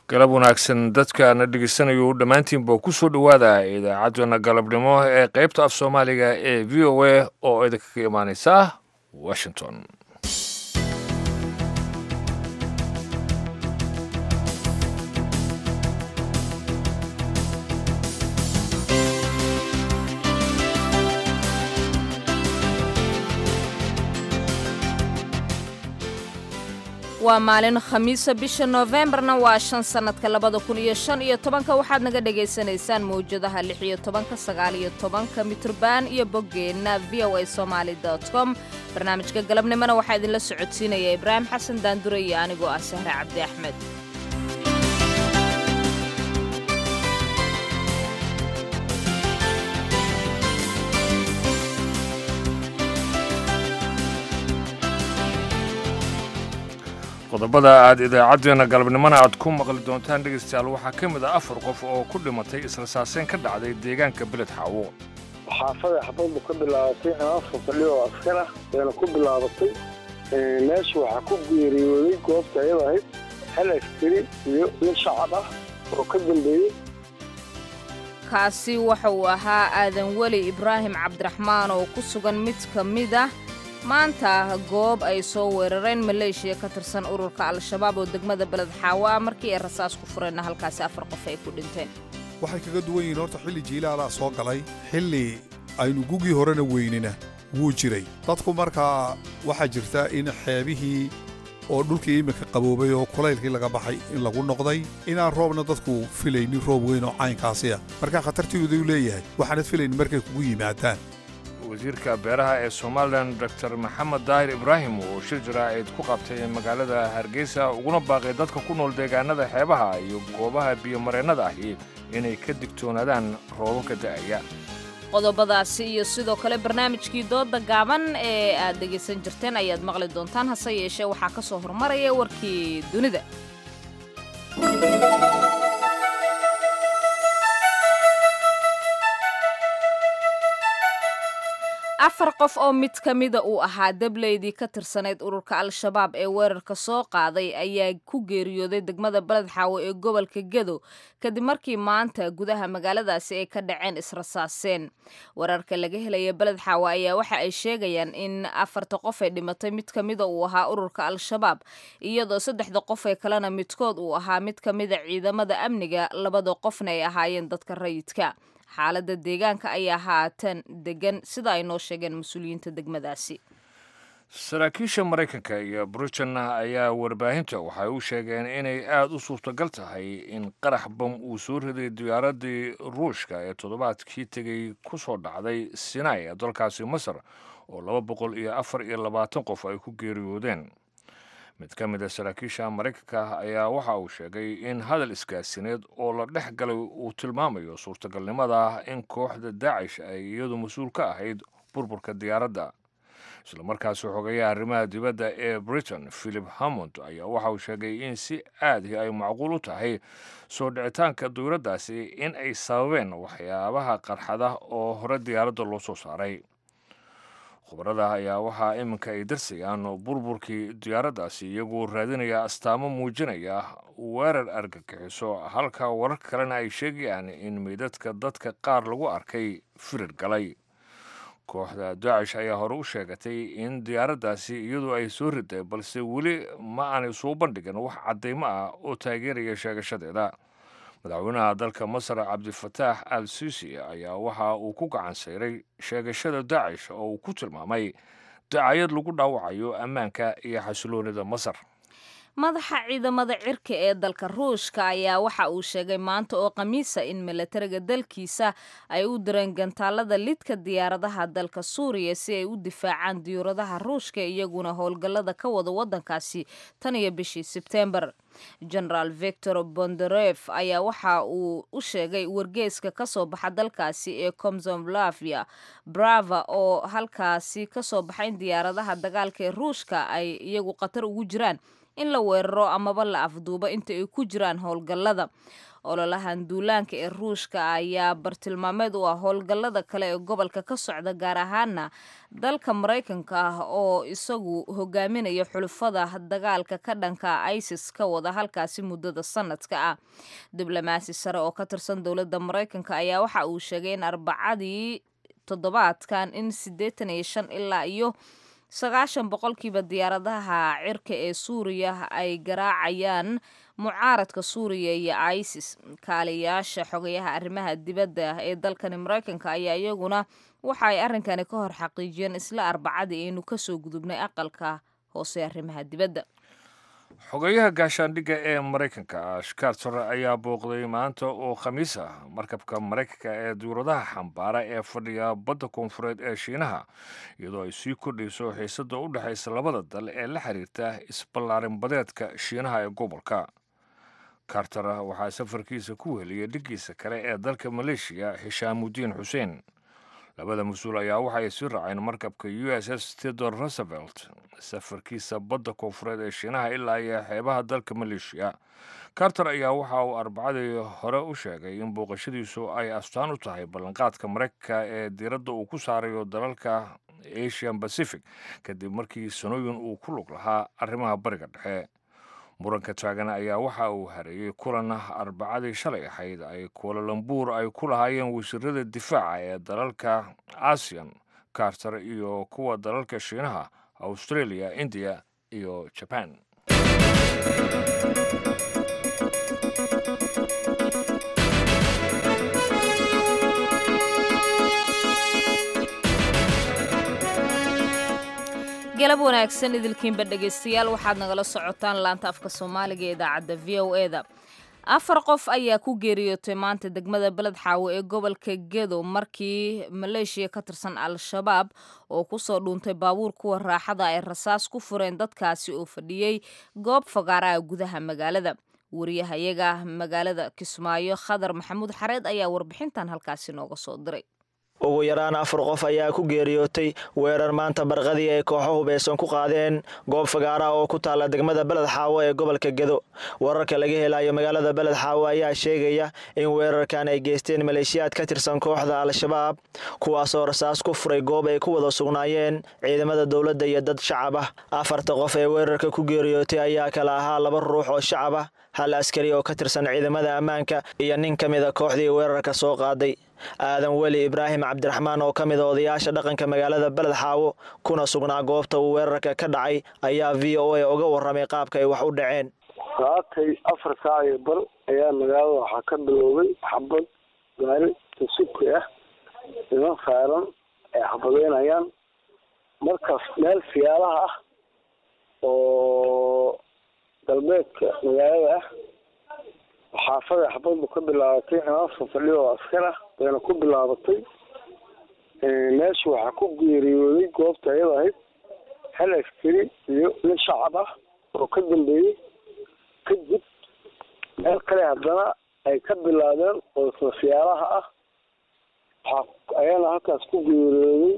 galab wanaagsan dadkaana dhegeysanayo dhammaantiinba ku soo dhowaada idaacaddana galabnimo ee qaybta af soomaaliga ee v o a oo idinkaga imaaneysa washington waa maalin khamiisa bisha noofembarna waa shan sannadka labada kun iyo shan iyo tobanka waxaad naga dhagaysanaysaan mawjadaha lix iyo tobanka sagaal iyo tobanka mitrban iyo boggeenna v o a somaali com barnaamijka galabnimona waxaa idinla socodsiinaya ibraahim xasan daandure iyo anigoo ah sahre cabdi axmed qodobada aad idaacaddeenna galabnimona aad ku maqli doontaan dhegaystayaal waxaa ka mid ah afar qof oo ku dhimatay israsaaseyn ka dhacday deegaanka beled xaawo xaafada xabaddu ka bilaabatay afar fadhi oo askar ah bayna ku bilaabatay meesha waxaa ku geeriyooday goobta ayada ahayd hal askari iyo nin shacab ah oo ka dambeeyey kaasi waxa uu ahaa aadan weli ibraahim cabdiraxmaan oo ku sugan mid ka mid ah maanta goob ay soo weerareen maleeshiya ka tirsan ururka al-shabaab oo degmada beled xaawo ah markii ay rasaas ku fureenna halkaasi afar qof ay ku dhinteen waxay kaga duwan yihiin horta xilli jiilaalaa soo galay xilli aynu gugii horena weynina wuu jiray dadku markaa waxaa jirta in xeebihii oo dhulkii iminka qaboobay oo kulaylkii laga baxay in lagu noqday inaan roobna dadku filaynin roob weyn oo caynkaasi ah markaa khatartiidu leeyahay waxaanad filaynin markay kugu yimaadaan wasiirka beeraha ee somalilan dor maxamed daahir ibraahim oo shir jaraa'id ku qabtay magaalada hargeysa uguna baaqay dadka ku nool deegaanada xeebaha iyo goobaha biyomareennada ahi inay ka digtoonaadaan roobabka da'aya qodobadaasi iyo sidoo kale barnaamijkii dooda gaaban ee aad dhegaysan jirteen ayaad maqli doontaan hase yeeshee waxaa ka soo hormaraya warkii dunida afar qof oo mid ka mida uu ahaa dableydii ka tirsanayd ururka al-shabaab ee weerarka soo qaaday ayaa ku geeriyooday degmada beled xaawo ee gobolka gedo kadib markii maanta gudaha magaaladaasi ay ka dhaceen israsaaseen wararka laga helaya beled xaawo ayaa waxa ay sheegayaan in afarta qof ee dhimatay mid ka mida uu ahaa ururka al-shabaab iyadoo saddexda qof ee kalena midkood uu ahaa mid ka mida ciidamada amniga labada qofna ay ahaayeen dadka rayidka xaaladda deegaanka ayaa haatan degan sida ay noo sheegeen mas-uuliyiinta degmadaasi saraakiisha maraykanka iyo britain ayaa warbaahinta waxay u sheegeen inay aada u suurtagal tahay in qarax bam uu soo riday diyaaradii ruushka ee toddobaadkii tegey ku soo dhacday sinai ee dalkaasi masar oo laba boqol iyo afar iyo labaatan qof ay ku geeriyoodeen mid ka mid a saraakiisha maraykanka ayaa waxa uu sheegay in hadal isgaasineed oo la dhex galay uu tilmaamayo suurtagalnimada in kooxda daacish ay iyadu mas-uul ka ahayd burburka diyaaradda islamarkaasi xogeeyaha arrimaha dibadda ee britain philip hammond ayaa waxa uu sheegay in si aadii ay macquul u tahay soo dhicitaanka dowladdaasi in ay sababeen waxyaabaha qarxada oo hore diyaaradda loo soo saaray khubarada ayaa waxaa iminka ay darsayaan burburkii diyaaraddaasi iyagoo raadinaya astaamo muujinaya weerar argagixiso halka warar kalena ay sheegayaan in meydadka dadka qaar lagu arkay firir galay kooxda daacish ayaa hore u sheegatay in diyaaraddaasi iyadu ay soo riday balse weli ma aanay soo bandhigin wax caddaymo ah oo taageeraya sheegashadeeda madaxweynaha dalka masar cabdifataax al sisi ayaa waxa uu ku gacan sayray sheegashada daacish oo uu ku tilmaamay dacayad lagu dhaawacayo ammaanka iyo xasiloonida masar madaxa ciidamada cirka ee dalka ruushka ayaa waxa uu sheegay maanta oo khamiisa in milatariga dalkiisa ay u direen gantaalada lidka diyaaradaha dalka suuriya si ay u difaacaan diyuuradaha ruushka iyaguna howlgallada ka wada waddankaasi tan iyo bishii sebteembar genaraal victor bondaref ayaa waxa uu u sheegay wargeeska ka soo baxa dalkaasi ee comsomlavia brava oo halkaasi ka soo baxa in diyaaradaha dagaalka ee ruushka ay iyagu khatar ugu jiraan in la weeraro amaba la afduubo inta ay ku jiraan howlgallada ololahan duulaanka ee ruushka ayaa bartilmaameed u ah howlgallada kale ee gobolka ka socda gaar ahaana dalka maraykanka ah oo isagu hogaaminaya xulufada dagaalka ka dhanka isis ka wada halkaasi muddada sanadka ah diblomaasi sare oo ka tirsan dowladda maraykanka ayaa waxa uu sheegay in arbacadii toddobaadkan in siddeetan iyo shan ilaa iyo sagaashan boqolkiiba diyaaradaha cirka ee suuriya ay garaacayaan mucaaradka suuriya iyo isis kaaliyaasha xogayaha arrimaha dibadda ee dalkani maraykanka ayaa iyaguna waxa ay arrinkani ka hor xaqiijiyeen isla arbacadii aynu kasoo gudubnay aqalka hoose arrimaha dibadda xogeyaha gaashaandhigga ee maraykanka ash carter ayaa booqday maanta oo khamiis ah markabka maraykanka ee duuradaha xambaara ee fadhiya badda koonfureed ee shiinaha iyadoo ay sii kordhayso xiisadda u dhexaysa labada dal ee la xiriirta isballaarin badeedka shiinaha ee gobolka carter waxaa safarkiisa ku heliyay dhiggiisa kale ee dalka maleeshiya xishaamudiin xuseen labada mas-uul ayaa waxay sii raaceen markabka u s s tedor roosevelt safarkiisa badda koonfureed ee shiinaha ilaa iyo xeebaha dalka maleeshiya carter ayaa waxa uu arbacadii hore u sheegay in booqashadiisu ay astaan u tahay ballanqaadka maraykanka ee diiradda uu ku saarayo dalalka asian pacific kadib markii sanooyin uu ku lug lahaa arrimaha bariga dhexe muranka taagan ayaa waxa uu hareeyey kulan arbacadii shalay ahayd ay kuulalambuur ay ku lahaayeen wasiirada difaaca ee dalalka asian carter iyo kuwa dalalka shiinaha australia indiya iyo jaban galab wanaagsan idilkiinba dhegaystayaal waxaad nagala socotaan laanta afka soomaaliga ee idaacadda v o e da afar qof ayaa ku geeriyootay maanta degmada beled xaawo ee gobolka gedo markii maleeshiya ka tirsan al-shabaab oo kusoo dhuuntay baabuur kuwa raaxada ay rasaas ku fureen dadkaasi oo fadhiyey goob fagaaraha gudaha magaalada wariyahayaga magaalada kismaayo khadar maxamuud xareed ayaa warbixintan halkaasi nooga soo diray ugu yaraan afar qof ayaa ku geeriyootay weerar maanta barqadii ay kooxo hubeysan ku qaadeen goob fagaara oo ku taalla degmada beled xaawo ee gobolka gedo wararka laga helayo magaalada beled xaawo ayaa sheegaya in weerarkan ay geysteen maleeshiyaad ka tirsan kooxda al-shabaab kuwaasoo rasaas ku furay goob ay ku wada sugnaayeen ciidamada dowladda iyo dad shacab ah afarta qof ee weerarka ku geeriyootay ayaa kala ahaa laba ruux oo shacab ah hal askari oo ka tirsan ciidamada ammaanka iyo nin ka mida kooxdii weerarka soo qaaday aadan weli ibraahim cabdiraxmaan oo ka mid a odayaasha dhaqanka magaalada beled xaawo kuna sugnaa goobta uu weerarka ka dhacay ayaa v o a uga warramay qaabka ay wax u dhaceen saakay afar saac iyo bar ayaa magaalada waxaa ka biloobay xabad gaari tasuki ah niman saaran ay xabadeynayaan markaas meel siyaalaha ah oo galbeedka magaalada ah xaafada xabadbu ka bilaabatay niman fadhiyo oo askar ah bayna ku bilaabatay meesha waxaa ku geeriyooday goobta ayada ahayd hal askari iyo nin shacab ah oo ka dambeeyey kadib meel kale haddana ay ka bilaabeen oo sasiyaalaha ah waxaa ayana halkaas ku geeriyooday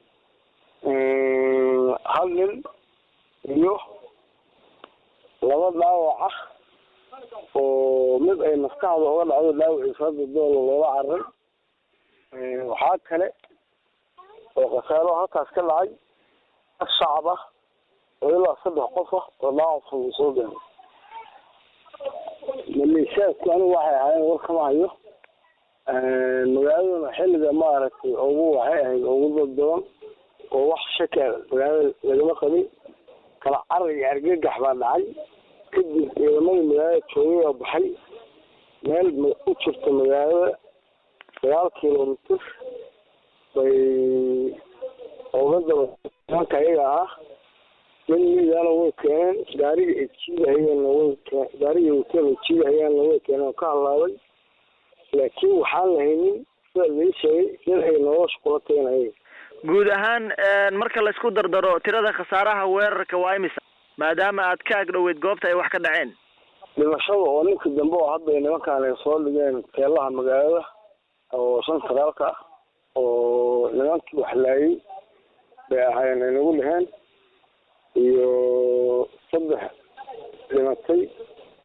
hal nin iyo laba dhaawac ah oo mid ay maskaxda uga dhacdo dhaawaciisa hadda doola loola cararay waxaa kale oo khasaaro halkaas ka dhacay dad shacab ah oo ilaa saddex qof ah oo dhaawac fudud soo gaaray maleeshiyaadku anigu waxay ahaayeen war kama hayo magaaladuna xilliga maaragtay ugu waxay ahayd ugu dad badan oo wax shaka magaalada lagama qabin kala carar iyo argagax baa dhacay kadib ciidamadii magaalada joogay oo baxay meel u jirta magaalada sagaal kilomitr bay oga daba nimanka ayaga ah nin midaana way keeneen gaariga ay jiidahayeenna way keen gaariga wateen ay jiidahayaanna way keeneen oo ka halaabay laakiin waxaan lahaynin sida lai sheegay nin ay nolosha kula tagen ayaga guud ahaan marka laysku dardaro tirada khasaaraha weerarka waa imisa maadaama aad ka agdhoweyd goobta ay wax ka dhaceen dhimashada oo ninka dambe oo hadda nimankaan ay soo dhigeen teelaha magaalada oo shan sagaalka ah oo nimankii wax laayay bay ahaayeen ay nagu dheheen iyo saddex dhimatay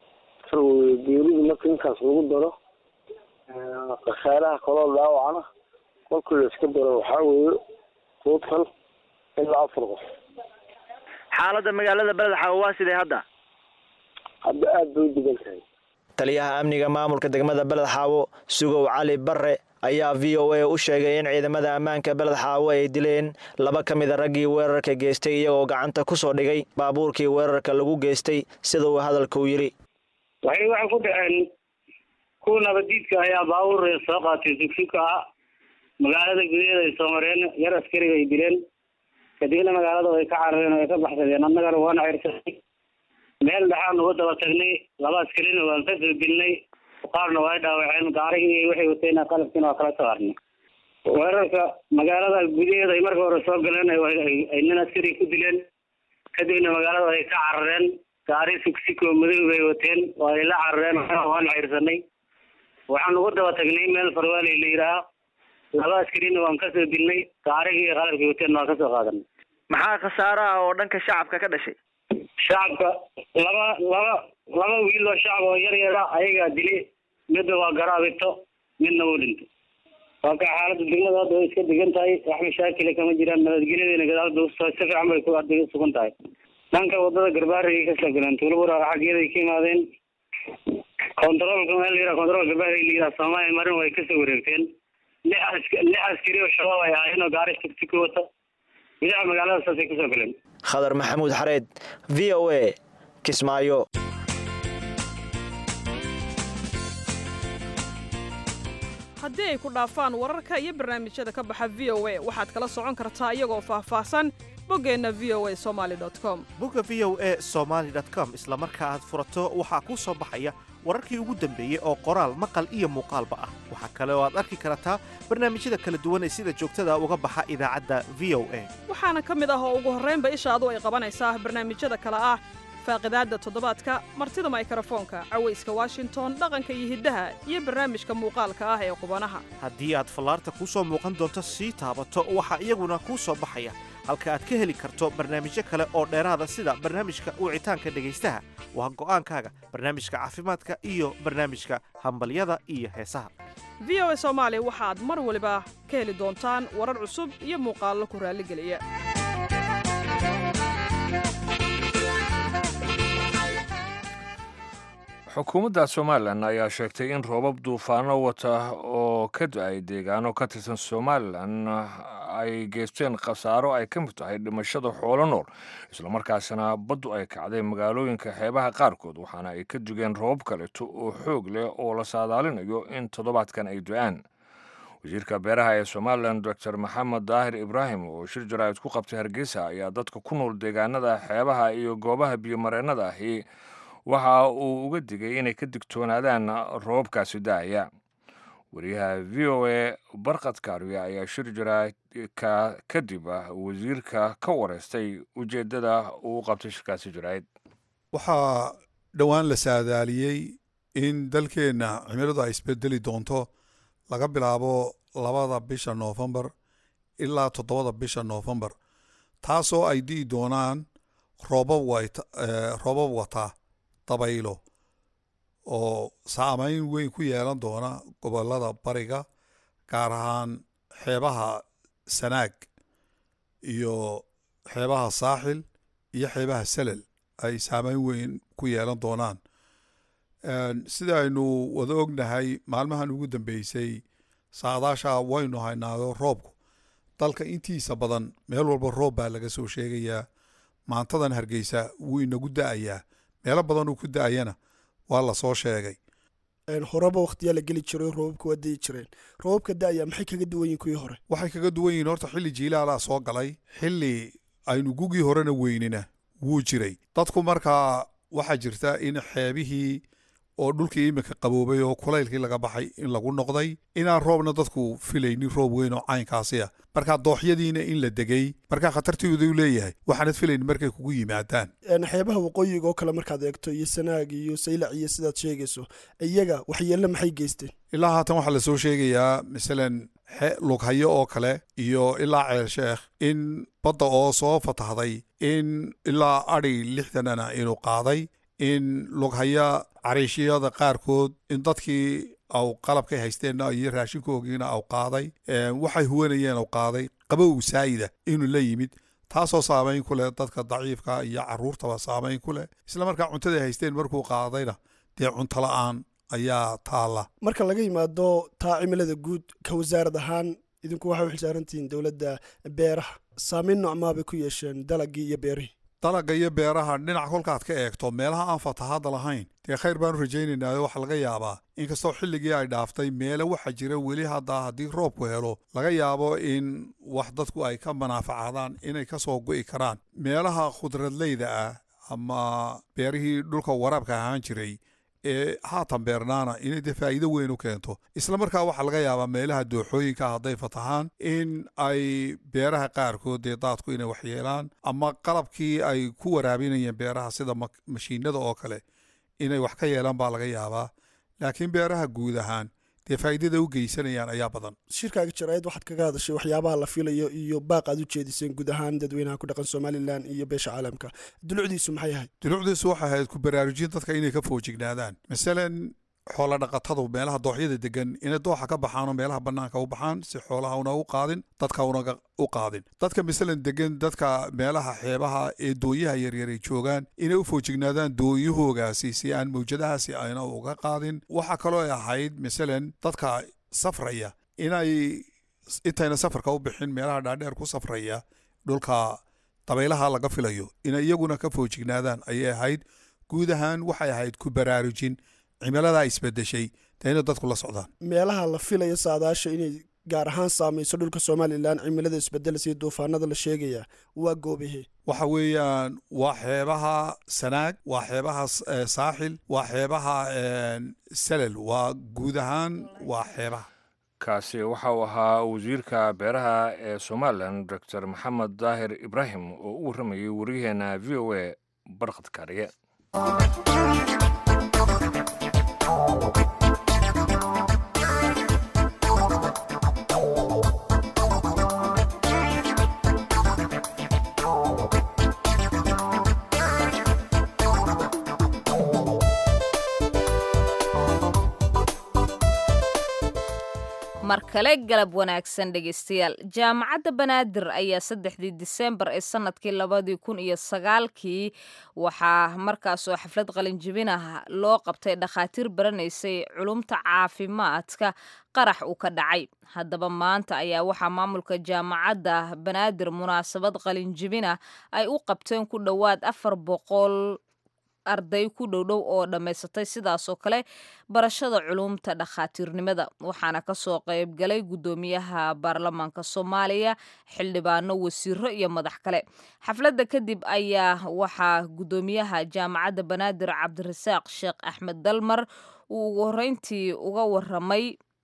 afar wey geeridu marka inkaas lagu daro khasaaraha kaloo dhaawacna kolkii la iska daro waxaa weeye total ilaa afar qof xaaladda magaalada beled xaawo waa sidee hadda hadda aada bay u degan tahay taliyaha amniga maamulka degmada beled xaawo sugow cali barre ayaa v o a u sheegay in ciidamada ammaanka beled xaawo ay dileen laba ka mida raggii weerarka geystay iyagoo gacanta ku soo dhigay baabuurkii weerarka lagu geystay sida uu hadalka u yidhi waxay waxay ku dhaceen kuwa nabadiidka ayaa baabuur soo qaatay sugsuka ah magaalada gudaheeda ay soo mareen yar askariga ay dileen kadibna magaalada way ka carareen oo ay ka baxsadeen annagana waana cirsanay meel dhexaan uga daba tagnay laba askarina waan ka soo dilnay qaarna waa dhaawaceen gaarigii iyo waxay wateen qalabkiina waa kala saarnay weerarka magaalada gudaheeda ay marka hore soo galeen ay nin askari ku dileen kadibna magaalada ay ka carareen gaari sugsiko madow bay wateen waa ay la carareen waana cirsanay waxaan ugu daba tagnay meel farwaaley la yidhaaha laba askarina waan kasoo dilnay gaarigii iyo qalabkii wateen waa kasoo qaadanay maxaa khasaaro ah oo dhanka shacabka ka dhashay shacabka laba laba laba wiil oo shacab oo yar yara ayagaa dili midna waa garaabito midna wuu dhinto waa ka xaaladda degmada hadda way iska degan tahay wax mashaakila kama jiraan nabadgelyadayna gadaalba si fiican bay ku hadda sugan tahay dhanka wadada garbaarigay kasoo galeen tuulabura xaggeeday ka yimaadeen controolka meel la yidhaha control garbaari la yidhaha soomaaliya marin way kasoo wareegteen lix ask lix askari oo shabaab ay ahaayeen oo gaari tugtiki wata gudaha magaalada saasay kasoo galeen khadar maxamuud xareed v o a kismaayo haddii ay ku dhaafaan wararka iyo barnaamijyada ka baxa v o a waxaad kala socon kartaa iyagoo faahfaahsan boggeenna v o a somaali com bogga v o a somaali com isla marka aad furato waxaa kuu soo baxaya wararkii ugu dambeeyey oo qoraal maqal iyo muuqaalba ah waxaa kale oo aad arki kartaa barnaamijyada kala duwan ee sida joogtada uga baxa idaacadda v o a waxaana ka mid ah oo ugu horraynba ishaadu ay qabanaysaa barnaamijyada kale ah faaqidaadda toddobaadka martida maykrofoonka cawayska washington dhaqanka iyo hiddaha iyo barnaamijka muuqaalka ah ee qubanaha haddii aad fallaarta kuu soo muuqan doonto sii taabato waxaa iyaguna kuu soo baxaya halka aad ka heli karto barnaamijyo kale oo dheeraada sida barnaamijka wicitaanka dhegaystaha waa go'aankaaga barnaamijka caafimaadka iyo barnaamijka hambalyada iyo heesaha v o a soomaali waxaad mar waliba ka heli doontaan warar cusub iyo muuqaallo ku raalligeliya xukuumadda somalilan ayaa sheegtay in roobab duufaano wata oo ka da-ay deegaano ka tirsan somalilan ay geysteen khasaaro ay ka mid tahay dhimashada xoolo nool islamarkaasina baddu ay kacday magaalooyinka xeebaha qaarkood waxaana ay ka dugeen roobab kaleeto oo xoog leh oo la saadaalinayo in toddobaadkan ay do-aan wasiirka beeraha ee somalilan doctor maxamed daahir ibraahim oo shir jaraa'id ku qabtay hargeysa ayaa dadka ku nool deegaanada xeebaha iyo goobaha biyomareennada ahi waxa uu uga digay inay ka digtoonaadaan roobabkaasi daaya wariyaha v o a barkad kaariya ayaa shir jaraa'idka kadib wasiirka ka wareystay ujeeddada uu qabtay shirkaasi jaraa'id waxaa dhowaan la saadaaliyey in dalkeenna cimiladu ay isbedeli doonto laga bilaabo labada bisha noofembar ilaa toddobada bisha noofembar taasoo ay di'i doonaan roobab roobab wata dabaylo oo saamayn weyn ku yeelan doona gobolada bariga gaar ahaan xeebaha sanaag iyo xeebaha saaxil iyo xeebaha salel ay saamayn weyn ku yeelan doonaan sida aynu wada ognahay maalmahan ugu dambeysay saadaasha waynu haynaado roobku dalka intiisa badan meel walba roob baa laga soo sheegayaa maantadan hargeysa wuu inagu da-ayaa meelo badan uu ku da-ayana waa la soo sheegay horeba wakhtiyaa la geli jiray roobabka waa dayi jireen roobabka da-aya maxay kaga duwan yihin kuwii hore waxay kaga duwan yihiin horta xilli jiilaalaa soo galay xilli aynu gugii horena weynina wuu jiray dadku markaa waxaa jirta in xeebihii oo dhulkii iminka qaboobay oo kulaylkii laga baxay in lagu noqday inaan roobna dadku filaynin roob weyn oo caynkaasi ah markaa dooxyadiina in la degay markaa khatartoodu leeyahay waxaanad filaynin markay kugu yimaadaan xeebaha waqooyiga oo kale markaad eegto iyo sanaag iyo saylac iyo sidaad sheegayso iyaga waxyeelle maxay geysteen ilaa haatan waxaa lasoo sheegayaa masalan lughayo oo kale iyo ilaa ceel sheekh in badda oo soo fatahday in ilaa adhi lixdanana inuu qaaday in lughaya cariishiyada qaarkood in dadkii au qalabkay haysteenna iyo raashinkoogiina au qaaday waxay huwanayeen au qaaday qabow saayida inuu la yimid taasoo saamayn ku leh dadka daciifka iyo caruurtaba saamayn ku leh isla markaa cuntaday haysteen markuu qaadayna dee cunto la-aan ayaa taalla marka laga yimaado taa cimilada guud ka wasaarad ahaan idinku waxay u xilsaarantihiin dowladda beeraha saamayn noocmaa bay ku yeesheen dalagii iyo beerihii dalaga iyo beeraha dhinac kolkaad ka eegto meelaha aan fatahaadda lahayn dee khayr baanu rajaynaynaayo waxaa laga yaabaa inkastoo xilligii ay dhaaftay meele waxaa jira weli hadda haddii roobku helo laga yaabo in wax dadku ay ka manaafacaadaan inay ka soo go'i karaan meelaha khudradleyda ah ama beerihii dhulka waraabka ahaan jiray ee haatan beernaana inay dee faa'iido weyn u keento isla markaa waxaa laga yaabaa meelaha dooxooyinka hadday fatahaan in ay beeraha qaarkood dee daadku inay waxyeelaan ama qalabkii ay ku waraabinayeen beeraha sida mashiinada oo kale inay wax ka yeelaan baa laga yaabaa laakiin beeraha guud ahaan dee faa'iidada u geysanayaan ayaa badan shirkaaga jaraa'id waxaad kaga hadashay waxyaabaha la filayo iyo baaq aad u jeediseen guud ahaan dadweynaha ku dhaqan somalilan iyo beesha caalamka dulucdiisu maxay ahayd dulucdiisu waxay ahayd ku baraarujin dadka inay ka foojignaadaan masalan xoola dhaqatadu meelaha dooxyada degan inay dooxa ka baxaanoo meelaha bannaanka u baxaan si xoolaha una u qaadin dadka una u qaadin dadka masalan degan dadka meelaha xeebaha ee dooyaha yaryar ay joogaan inay u foojignaadaan dooyahoogaasi si aan mawjadahaasi ayna uga qaadin waxaa kaloo ay ahayd masalan dadka safraya inay intayna safarka u bixin meelaha dhaadheer ku safraya dhulka dabaylaha laga filayo inay iyaguna ka foojignaadaan ayay ahayd guud ahaan waxay ahayd ku baraarujin cimiladaa isbedeshay dee inay dadku la socdaan meelaha la filayo saadaasha inay gaar ahaan saamayso dhulka somalilan cimilada isbedelaysa iyo duufaanada la sheegaya waa goobahe waxa weeyaan waa xeebaha sanaag waa xeebaha saaxil waa xeebaha salal waa guud ahaan waa xeebaha kaasi waxa uu ahaa wasiirka beeraha ee somalilan doctor maxamed daahir ibraahim oo u warramayay waryaheena v o a barkad kaariye mar kale galab wanaagsan dhegeystayaal jaamacadda banaadir ayaa saddexdii disembar ee sanadkii labadii kun iyo sagaalkii waxaa markaasoo xaflad qalinjibin ah loo qabtay dhakhaatiir baranaysay culumta caafimaadka qarax uu ka dhacay haddaba maanta ayaa waxaa maamulka jaamacadda banaadir munaasabad qalinjibin ah ay u qabteen ku dhowaad afar boqol arday ku dhowdhow oo dhammaysatay sidaasoo kale barashada culumta dhakhaatiirnimada waxaana kasoo qaybgalay guddoomiyaha baarlamaanka soomaaliya xildhibaano wasiiro iyo madax kale xafladda kadib ayaa waxaa guddoomiyaha jaamacadda banaadir cabdirasaaq sheekh axmed dalmar uu ugu horeyntii uga waramay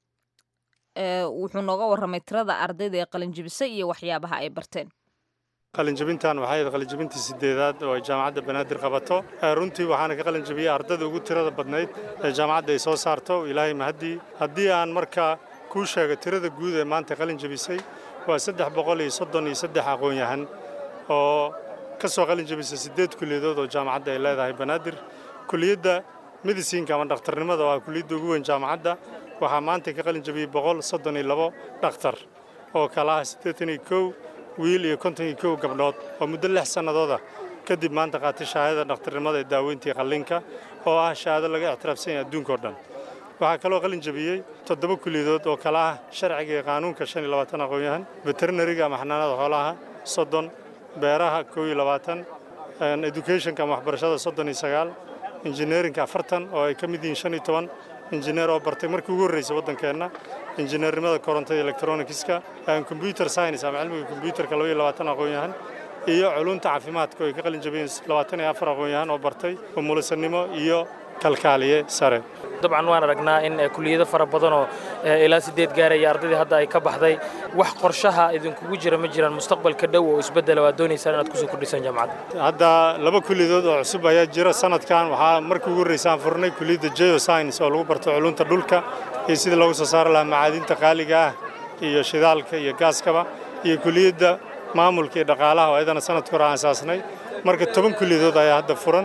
wuxuu nooga waramay tirada ardayda ee qalinjibisay iyo waxyaabaha ay barteen qalinjabintan waxay ahayd qalinjabintii sideedaad oo ay jaamacadda banaadir qabato runtii waxaana ka qalinjabiyey ardada ugu tirada badnayd ee jaamacadda ay soo saarto ilaahay mahaddii haddii aan markaa kuu sheego tirada guud ee maanta qalinjabisay waa saddex boqol iyo soddon iyo saddex aqoon-yahan oo ka soo qalinjabisay siddeed kulliyadood oo jaamacadda ay leedahay banaadir kuliyadda medisinka ama dhakhtarnimada oo ah kuliyadda ugu weyn jaamacadda waxaa maanta ka qalinjabiyey boqol soddon iyo labo dhakhtar oo kala ah siddeetan iyo kow wiil iyo konton iyo kow gabdhood oo muddo lix sannadooda kadib maanta qaatay shahaadada dhakhtarnimada ee daaweyntii qallinka oo ah shahaado laga ictiraafsan yahay adduunkao dhan waxaa kaloo qalin jabiyey toddoba kuliyadood oo kala ah sharciga iyo qaanuunka shan iyo labaatan aqoon-yahan veterinariga ama xanaanada xoolaha soddon beeraha kow iyo labaatan educationka ama waxbarashada soddon iyo sagaal injineerinka afartan oo ay ka mid yihiin shan iyo toban injineer oo bartay markii ugu horreysay waddankeenna injineernimada korontada electronicska computer science ama cilmiga combyuterka laba iyo labaatan aqoon-yahan iyo culunta caafimaadka oo ay ka qalin jabiyeen labaatan iyo afar aqoon-yahan oo bartay umulisanimo iyo kalkaaliye sare dabcan waan aragnaa in kuliyado fara badanoo ilaa sideed gaaraya ardaydii hadda ay ka baxday wax qorshaha idinkugu jira ma jiraan mustaqbalka dhow oo isbeddela waad doonaysaan inaad kusoo kordhisaan jaamacadda hadda laba kuliyadood oo cusub ayaa jira sanadkan waxaa markii ugu horreysaan furnay kuliyadda geoscience oo lagu barto culunta dhulka iyo sidii loogu soo saari lahaa macaadinta qaaliga ah iyo shidaalka iyo gaaskaba iyo kuliyadda maamulka iyo dhaqaalaha oo ayadana sanadka hore aan asaasnay marka toban kuliyadood ayaa hadda furan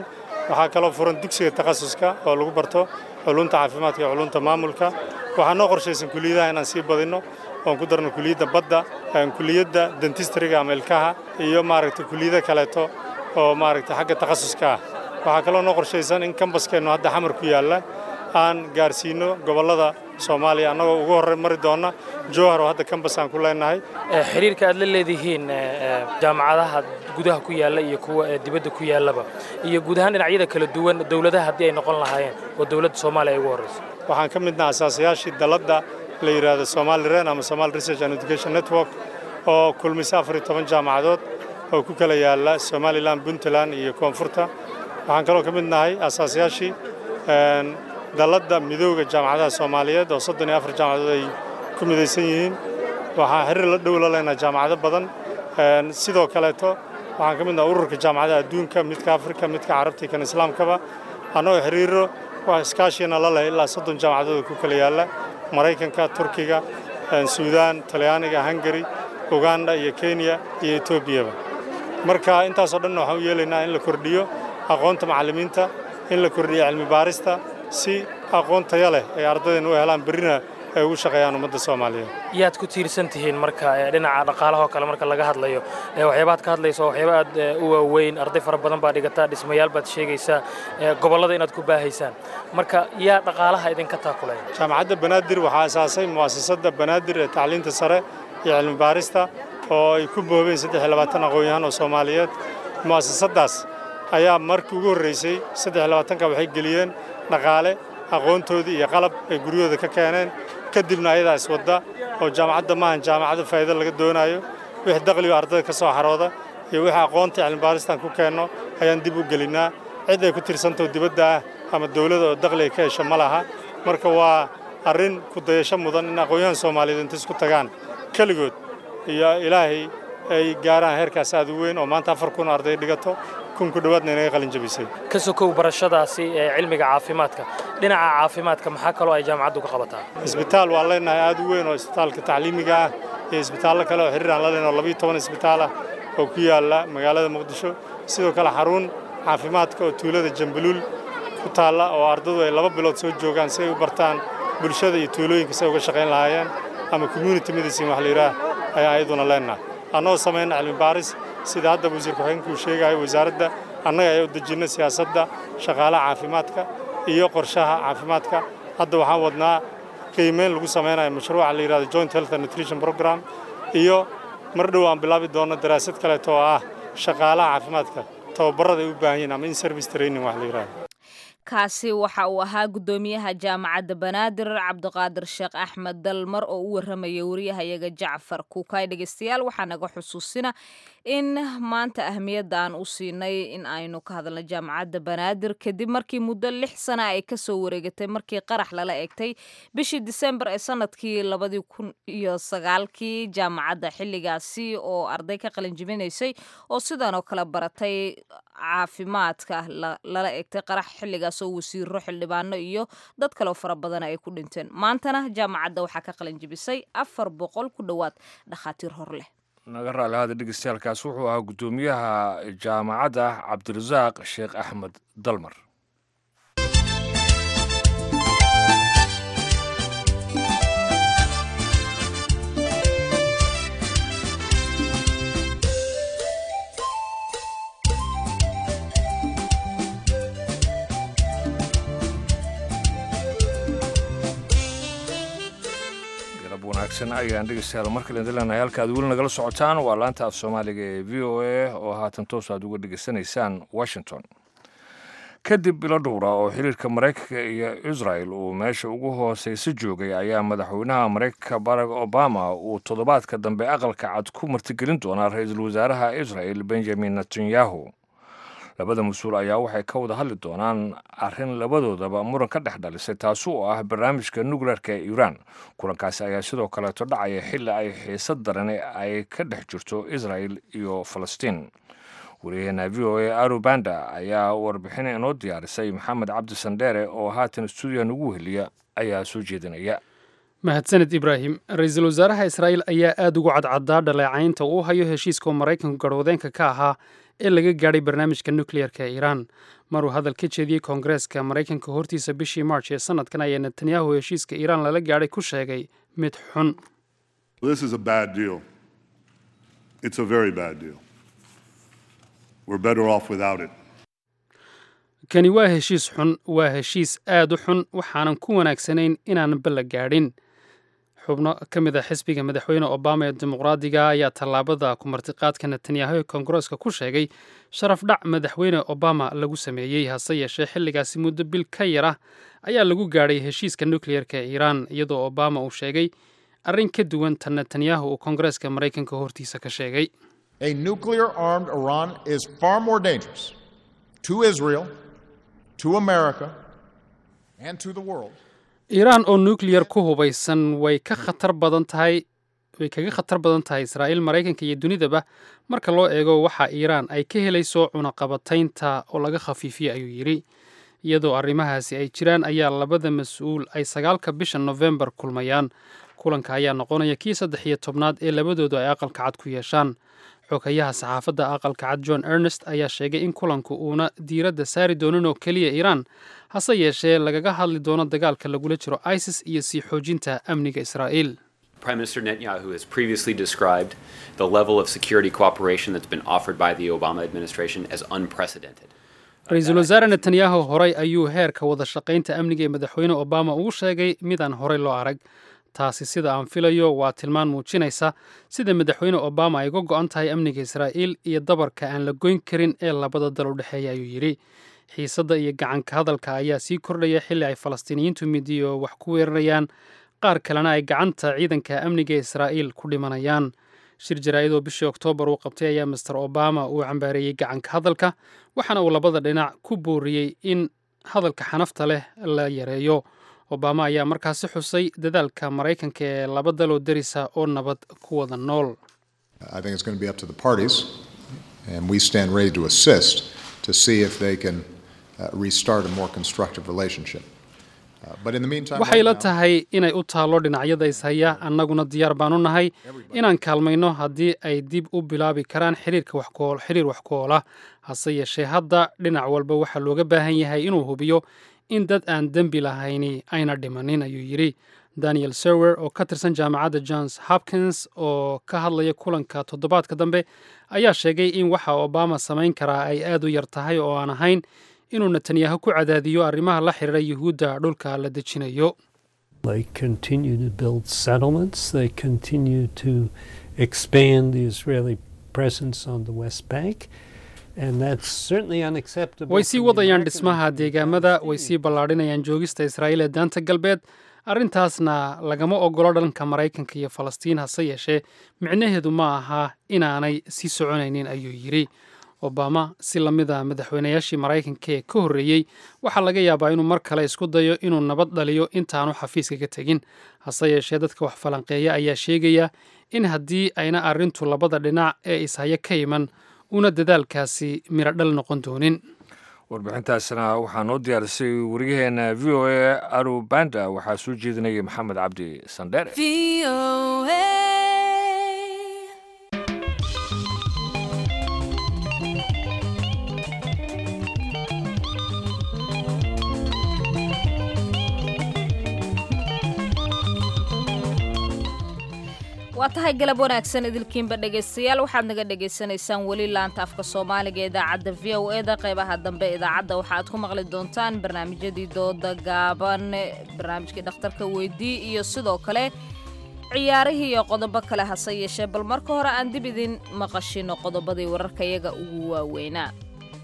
waxaa kaloo furan dugsiga takhasuska oo lagu barto culunta caafimaadka iyo culunta maamulka waxaa noo qorshaysan kuliyadaha inaan sii badinno oon ku darno kuliyadda badda kuliyadda dentistriga ama ilkaha iyo maaragtay kuliyado kaleeto oo maaragtay xagga takhasuska ah waxaa kaloo noo qorshaysan in kambaskeennu hadda xamar ku yaalla aan gaarsiinno gobollada soomaaliya annagoo ugu horey mari doonna jowhar oo hadda kambas aan ku leenahay xiriirka aad la leedihiin jaamacadaha gudaha ku yaalla iyo kuwa dibadda ku yaallaba iyo guud ahaan dhinacyada kala duwan dowladaha haddii ay noqon lahaayeen oo dowladda soomaaliya ay ugu horrayso waxaan ka midnaha asaasayaashii dalladda la yidhaahdo somali ren ama somali research and education network oo kulmisa afar iyo toban jaamacadood oo ku kala yaalla somalilan puntland iyo koonfurta waxaan kaloo ka mid nahay asaasayaashii dalladda midooda jaamacadaha soomaaliyeed oo soddon iyo afar jaamacadood ay ku midaysan yihiin waxaan xiriir la dhow la leenahay jaamacado badan sidoo kaleeto waxaan ka mid nahay ururka jaamacadaha adduunka midka afrika midka carabta iyo kan islaamkaba annagoo xiriiro wax iskaashiyana la leh ilaa soddon jaamacadood ku kala yaalla maraykanka turkiga suudaan talyaaniga hungari uganda iyo kenya iyo etoobiyaba marka intaasoo dhanna waxaan u yeelaynaa in la kordhiyo aqoonta macallimiinta in la kordhiyo cilmi baarista si aqoon taya leh ay ardaydan u helaan berrina ay ugu shaqeeyaan ummadda soomaaliyeed yaad ku tiirsan tihiin marka dhinaca dhaqaalaha oo kale marka laga hadlayo waxyaabaad ka hadlayso waxyaaba aad u waaweyn arday fara badan baa dhigataa dhismayaal baad sheegaysaa gobollada inaad ku baahaysaan marka yaa dhaqaalaha idinka taakulaya jaamacadda banaadir waxaa asaasay mu'asasadda banaadir ee tacliinta sare iyo cilmi baarista oo ay ku boobeen saddex iyo labaatan aqoon-yahan oo soomaaliyeed mu'asasaddaas ayaa markii ugu horraysay saddex iyo labaatanka waxay geliyeen dhaqaale aqoontoodii iyo qalab ay guryahooda ka keeneen kadibna ayadaa iswadda oo jaamacadda maahan jaamacadda faa'iido laga doonaayo wixii daqligo ardayda ka soo xarooda iyo wixii aqoonta cilmibaaristaan ku keenno ayaan dib u gelinnaa cid ay ku tirsantao dibadda ah ama dawladda oo daqli ay ka hesho ma laha marka waa arrin ku dayasho mudan in aqoon-yahan soomaaliyeed inta isku tagaan keligood iyo ilaahay ay gaaraan heerkaas aad u weyn oo maanta afar kun arday dhigato kun ku dhowaadna inaga qalin jabisay ka sokow barashadaasi ee cilmiga caafimaadka dhinaca caafimaadka maxaa kaloo ay jaamacaddu ka qabataa isbitaal waan leenahay aad u weyn oo isbitaalka tacliimiga ah iyo isbitaallo kale oo xiriir aan la leenahay oo labiyo toban isbitaal ah oo ku yaalla magaalada muqdisho sidoo kale xarun caafimaadka oo tuulada jambaluul ku taalla oo ardadu ay laba bilood soo joogaan si ay u bartaan bulshada iyo tuulooyinka si ay uga shaqayn lahaayeen ama community medicine wax la yidhaah ayaan ayaduna leenahay annagoo samayna cilmi baaris sida hadda wasiir ku-xigeenka uu sheegayo wasaaradda annaga ayaa u dejinna siyaasadda shaqaalaha caafimaadka iyo qorshaha caafimaadka hadda waxaan wadnaa qiimeyn lagu samaynayo mashruuca la yidhahdo joint health and nutrition program iyo mar dhow aan bilaabi doonno daraasad kaleeto oo ah shaqaalaha caafimaadka tababarrada ay u baahan yihin ama in service training wax la yidhahdo kaasi waxa uu ahaa guddoomiyaha jaamacadda banaadir cabdiqaadir sheekh axmed dalmar oo u warramaya wariyahayaga jacfar kuukay dhegeystayaal waxaa naga xusuusina in maanta ahmiyadda aan u siinay in aynu ka hadalno jaamacadda banaadir kadib markii muddo lix sana ay kasoo wareegatay markii qarax lala egtay bishii disembar ee sanadkii labadii kun iyo sagaalkii jaamacadda xilligaasi oo arday ka qalinjibinaysay oo sidan oo kale baratay caafimaadka lala egtay qarax xilligaas oo wasiiro xildhibaano iyo dad kaleo fara badana ay ku dhinteen maantana jaamacadda waxaa ka qalinjibisay afar boqol ku dhowaad dhakhaatiir hor leh naga raali hada dhegeystayaaalkaas wuxuu ahaa guddoomiyaha jaamacadda cabdirasaaq sheekh axmed dalmar wanaagsan ayaan dhegeystayaal mar kale idin leenahay halka aad weli nagala socotaan waa laanta af soomaaliga ee v o a oo haatan toos aad uga dhegeysanaysaan washington kadib bilo dhowra oo xiriirka maraykanka iyo israel uu meesha ugu hooseysa joogay ayaa madaxweynaha maraykanka barack obama uu toddobaadka dambe aqalka cad ku martigelin doonaa ra-iisul wasaaraha israel benjamin netanyahu labada mas-uul ayaa waxay ka wada hadli doonaan arrin labadoodaba muran ka dhex dhalisay taasi oo ah barnaamijka nukleerka ee iiraan kulankaasi ayaa sidoo kaleeto dhacaya xilli ay xiisad daran ay ka dhex jirto israel iyo falastiin wariyaheena v o a arubanda ayaa warbixin inoo diyaarisay maxamed cabdi sandheere oo haatan stuudiya nagu heliya ayaa soo jeedinaya mahadsaned ibraahim ra-iisul wasaaraha israa'iil ayaa aad ugu cadcadaa dhaleecaynta uu hayo heshiiska maraykanku garwadeenka ka ahaa ee laga gaadhay barnaamijka nukliyeerka ee iiraan maruu hadal ka jeediyey koongareeska maraykanka hortiisa bishii march ee sanadkan ayaa netanyahu heshiiska iiraan lala gaadhay ku sheegay mid xun This is a bad deal. It's a very bad deal. We're better off without it. kani waa heshiis xun waa heshiis aad u xun waxaanan ku wanaagsanayn inaan balla gaadhin xubno ka mid a xisbiga madaxweyne obama ee dimuqraadiga ayaa tallaabada kumartiqaadka netanyahu ee koongareeska ku sheegay sharaf dhac madaxweyne obama lagu sameeyey hase yeeshee xilligaasi muddo bil ka yar ah ayaa lagu gaadhay heshiiska nukliyeerka ee iiraan iyadoo obama uu sheegay arrin ka duwan tan netanyahu uu koongareeska maraykanka hortiisa ka sheegay A nuclear armed Iran is far more dangerous to Israel, to America, and to the world. iiraan oo nukliyar ku hubaysan way ka khatar badan tahay way kaga khatar badan tahay israa'iil maraykanka iyo dunidaba marka loo eego waxa iiraan ay ka helayso cunaqabataynta oo laga khafiifiyey ayuu yidhi iyadoo arrimahaasi ay jiraan ayaa labada mas-uul ay sagaalka bisha nofembar kulmayaan kulanka ayaa noqonaya kii saddex iyo tobnaad ee labadoodu ay aqalka cad ku yeeshaan xogayaha saxaafadda aqalka cad john ernest ayaa sheegay in kulanku uuna diiradda saari doonin oo keliya iiraan hase yeeshee lagaga hadli doono dagaalka lagula jiro isis iyo sii xoojinta amniga israa'iil Prime Minister Netanyahu has previously described the level of security cooperation that's been offered by the Obama administration as unprecedented. ra-iisul wasaare netanyahu horay ayuu heerka wada shaqaynta amniga ee madaxweyne obama ugu sheegay midaan horey loo arag taasi sida aan filayo waa tilmaan muujinaysa sida madaxweyne obama ay uga go-an tahay amniga israa'iil iyo dabarka aan la goyn karin ee labada dal u dhexeeya ayuu yidhi xiisadda iyo gacanka hadalka ayaa sii kordhaya xilli ay falastiiniyiintu midiyo wax ku weerarayaan qaar kalena ay gacanta ciidanka amniga ee israa'iil ku dhimanayaan shir jaraa'id oo bishii oktoobar uu qabtay ayaa master obama uu cambaareeyey gacanka hadalka waxaana uu labada dhinac ku booriyey in hadalka xanafta leh la yareeyo obama ayaa markaasi xusay dadaalka maraykanka ee laba daloo derisa oo nabad ku wada nool I think it's going to be up to the parties, and we stand ready to assist to see if they can uh, restart a more constructive relationship. Uh, but in the meantime, waxay right la now- tahay inay u taallo dhinacyada ishaya annaguna diyaar baan u nahay inaan kaalmayno haddii ay dib u bilaabi karaan xiriirka wax ku ool- xiriir wax ku oola hase yeeshee hadda dhinac walba waxaa looga baahan yahay inuu hubiyo in dad aan dembi lahayni ayna dhimanin ayuu yidhi daniel serwer oo ka tirsan jaamacadda johns hopkins oo ka hadlaya kulanka toddobaadka dambe ayaa sheegay in waxa obama samayn karaa ay aad u yar tahay oo aan ahayn inuu netanyahu ku cadaadiyo arrimaha la xiriira yuhuudda dhulka la dejinayo They continue to build settlements. They continue to expand the Israeli presence on the West Bank. And that's certainly unacceptable. way sii from the wadayaan American dhismaha deegaamada way sii ballaadhinayaan joogista israa'iil ee daanta galbeed arrintaasna lagama ogolo dhanka maraykanka iyo falastiin hase yeeshee micnaheedu ma aha inaanay sii soconaynin ayuu yidhi obama si lamida madaxweynayaashii maraykanka ee ka horreeyey waxaa laga yaabaa inuu mar kale isku dayo inuu nabad dhaliyo intaanu xafiiska ka tegin hase yeeshee dadka wax falanqeeya ayaa sheegaya in haddii ayna arrintu labada dhinac ee ishaya ka iman una dadaalkaasi miro dhal noqon doonin warbixintaasna waxaa noo diyaarisay wariyaheena v o a arubanda waxaa soo jeedinayay maxamed cabdi sandheere waa tahay galab wanaagsan idilkiinba dhegaystayaal waxaad naga dhagaysanaysaan weli laanta afka soomaaliga ee idaacadda v o e da qeybaha dambe idaacadda waxaad ku maqli doontaan barnaamijyadii dooda gaaban barnaamijkii dhakhtarka weydii iyo sidoo kale ciyaarihii iyo qodobo kale hase yeeshee bal marka hore aan dib idin maqashino qodobadii wararka iyaga ugu waaweynaa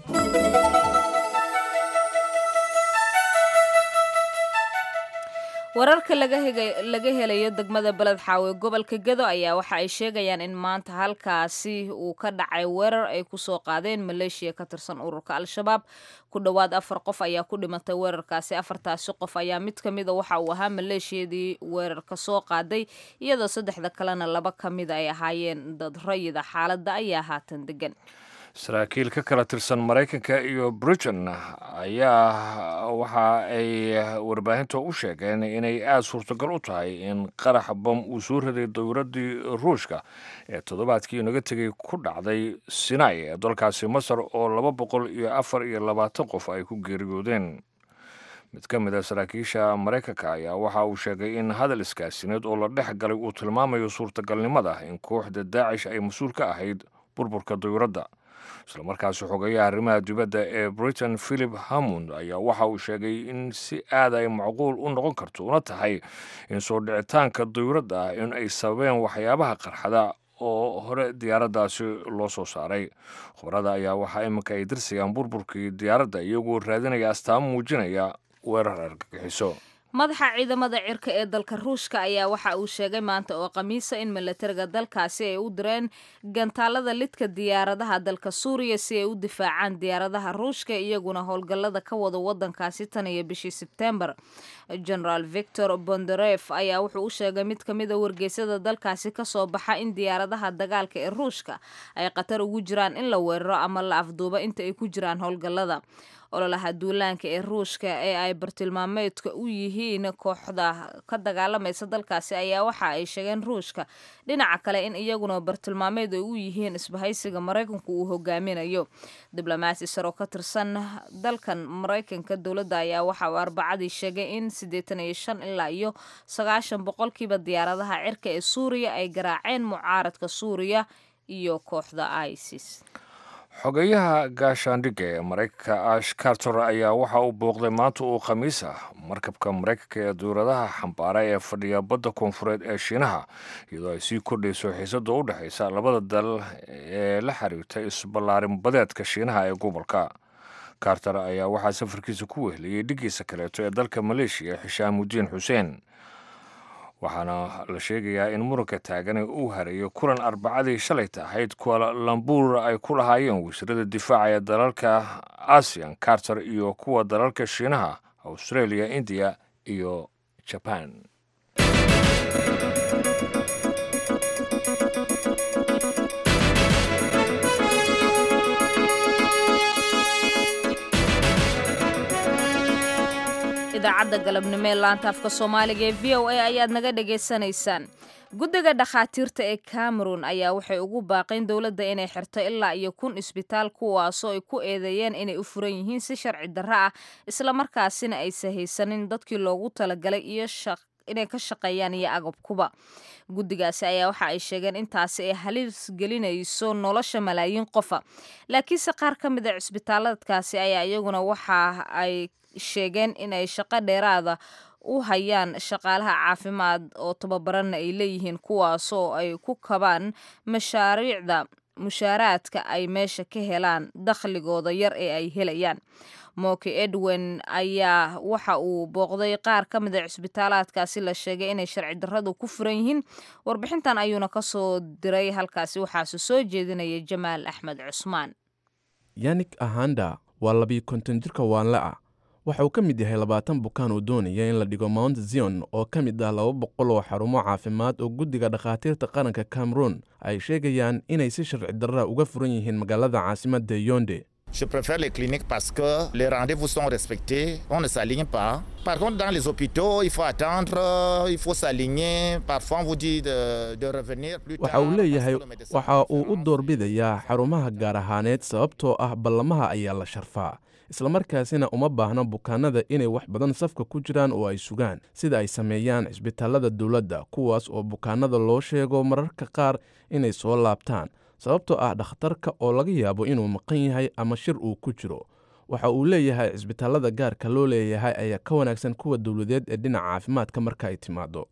wararka laga hega- laga helayo degmada beled xaawe gobolka gedo ayaa waxa ay sheegayaan in maanta halkaasi uu ka dhacay weerar ay kusoo qaadeen maleeshiya ka tirsan ururka al-shabaab ku dhowaad afar qof ayaa ku dhimatay weerarkaasi afartaasi qof ayaa mid ka mida waxa uu ahaa maleeshiyadii weerarka soo qaaday iyadoo saddexda kalena laba ka mida ay ahaayeen dad rayida xaaladda ayaa haatan degan saraakiil ka kala tirsan maraykanka iyo britain ayaa waxa ay warbaahinta u sheegeen inay aada suurtagal u tahay in qarax bam uu soo riday dowladdii ruushka ee toddobaadkii naga tegay ku dhacday sinai ee dalkaasi masar oo laba boqol iyo afar iyo labaatan qof ay ku geeriyoodeen mid ka mid a saraakiisha maraykanka ayaa waxa uu sheegay in hadal iskaasineed oo la dhex galay uu tilmaamayo suurtagalnimada in kooxda daacish ay mas-uul ka ahayd burburka dowladda islamarkaasi xogeeyaha arrimaha dibadda ee britain philip hammond ayaa waxa uu sheegay in si aad ay macquul u noqon karto una tahay in soo dhicitaanka dowladda in ay sababeen waxyaabaha qarxada oo hore diyaaraddaasi loo soo saaray khubarada ayaa waxaa iminka ay dirsigaan burburkii diyaaradda iyagoo raadinaya astaamo muujinaya weerar argagixiso madaxa ciidamada cirka ee dalka ruushka ayaa waxa uu sheegay maanta oo khamiisa in milatariga dalkaasi ay u direen gantaalada lidka diyaaradaha dalka suuriya si ay u difaacaan diyaaradaha ruushka iyaguna howlgallada ka wada wadankaasi tan iyo bishii sebtembar generaal victor bondaref ayaa wuxuu u sheegay mid ka mid a wargeysyada dalkaasi kasoo baxa in diyaaradaha dagaalka ee ruushka ay khatar ugu jiraan in la weeraro ama la afduubo inta ay ku jiraan howlgallada ololaha duulaanka ee ruushka ee ay bartilmaameedka u yihiin kooxda ka dagaalamaysa dalkaasi ayaa waxa ay sheegeen ruushka dhinaca kale in iyaguna bartilmaameed ay u yihiin isbahaysiga maraykanku uu hogaaminayo diblomaasi saro ka tirsan dalkan maraykanka dowladda ayaa waxa uu arbacadii sheegay in siddeetan iyo shan ilaa iyo sagaashan boqolkiiba diyaaradaha cirka ee suuriya ay garaaceen mucaaradka suuriya iyo kooxda isis xogeyaha gaashaandhigga ee maraykanka ash carter ayaa waxa uu booqday maanta uu khamiis ah markabka maraykanka ee dowladaha xambaara ee fadhiya badda koonfureed ee shiinaha iyadoo ay sii kordhayso xiisada u dhexaysa labada dal ee la xiriirta isballaarin badeedka shiinaha ee gobolka carter ayaa waxaa safarkiisa ku wehliyey dhigiisa kaleeto ee dalka maleeshiya xishaamudiin xuseen waxaana la sheegayaa in muranka taagane uu hareeyo kulan arbacadii shalayta ahayd kuwa lambuur ay ku lahaayeen wasiirada difaaca ee dalalka asian carter iyo kuwa dalalka shiinaha australia indiya iyo jaban idaacadda galabnimo ee laanta afka soomaaliga ee v o a ayaad naga dhagaysanaysaan guddiga dhakhaatiirta ee cameron ayaa waxay ugu baaqeen dowladda inay xirto ilaa iyo kun isbitaal kuwaasoo ay ku eedeeyeen inay u furan yihiin si sharci darro ah islamarkaasina aysa haysanin dadkii loogu talagalay iyo inay ka shaqeeyaan iyo agabkuba guddigaasi ayaa waxa ay sheegeen intaasi ay halis gelinayso nolosha malaayiin qofa laakiinse qaar ka mid a cisbitaaladkaasi ayaa iyaguna waxa ay sheegeen inay shaqo dheeraada u hayaan shaqaalaha caafimaad oo tababaranna ay leeyihiin kuwaasoo ay ku kabaan mashaariicda mushaaraadka ay meesha ka helaan dakhligooda yar ee ay helayaan moki edwin ayaa waxa uu booqday qaar ka mid a cisbitaalaadkaasi la sheegay inay sharci darradu ku furan yihiin warbixintan ayuuna ka soo diray halkaasi waxaase soo jeedinaya jamaal axmed cusmaan yanik ahanda waa labiyo konton jirka waanle ah waxa uu ka mid yahay labaatan bukaan uu doonaya in la dhigo mount zion oo ka mid ah laba boqol oo xarumo caafimaad oo guddiga dhakhaatiirta qaranka cameroon ay sheegayaan inay si sharci darra uga furan yihiin magaalada caasimadda yonde Je préfère les cliniques parce que les rendez-vous sont respectés, on ne s'aligne pas. Par contre, dans les hôpitaux, il faut attendre, il faut s'aligner. Parfois, on vous dit de, de revenir plus waxa uu leeyahay waxa uu u doorbidayaa xarumaha gaar ahaaneed sababtoo ah ballamaha ayaa la sharfaa islamarkaasina uma baahno bukaanada inay wax badan safka ku jiraan oo ay sugaan sida ay sameeyaan cisbitaalada dowladda kuwaas oo bukaanada loo sheego mararka qaar inay soo laabtaan sababtoo ah dhakhtarka oo laga yaabo inuu maqan yahay ama shir uu ku jiro waxa uu leeyahay cisbitaalada gaarka loo leeyahay ayaa ka wanaagsan kuwa dowladeed ee dhinaca caafimaadka marka ay timaado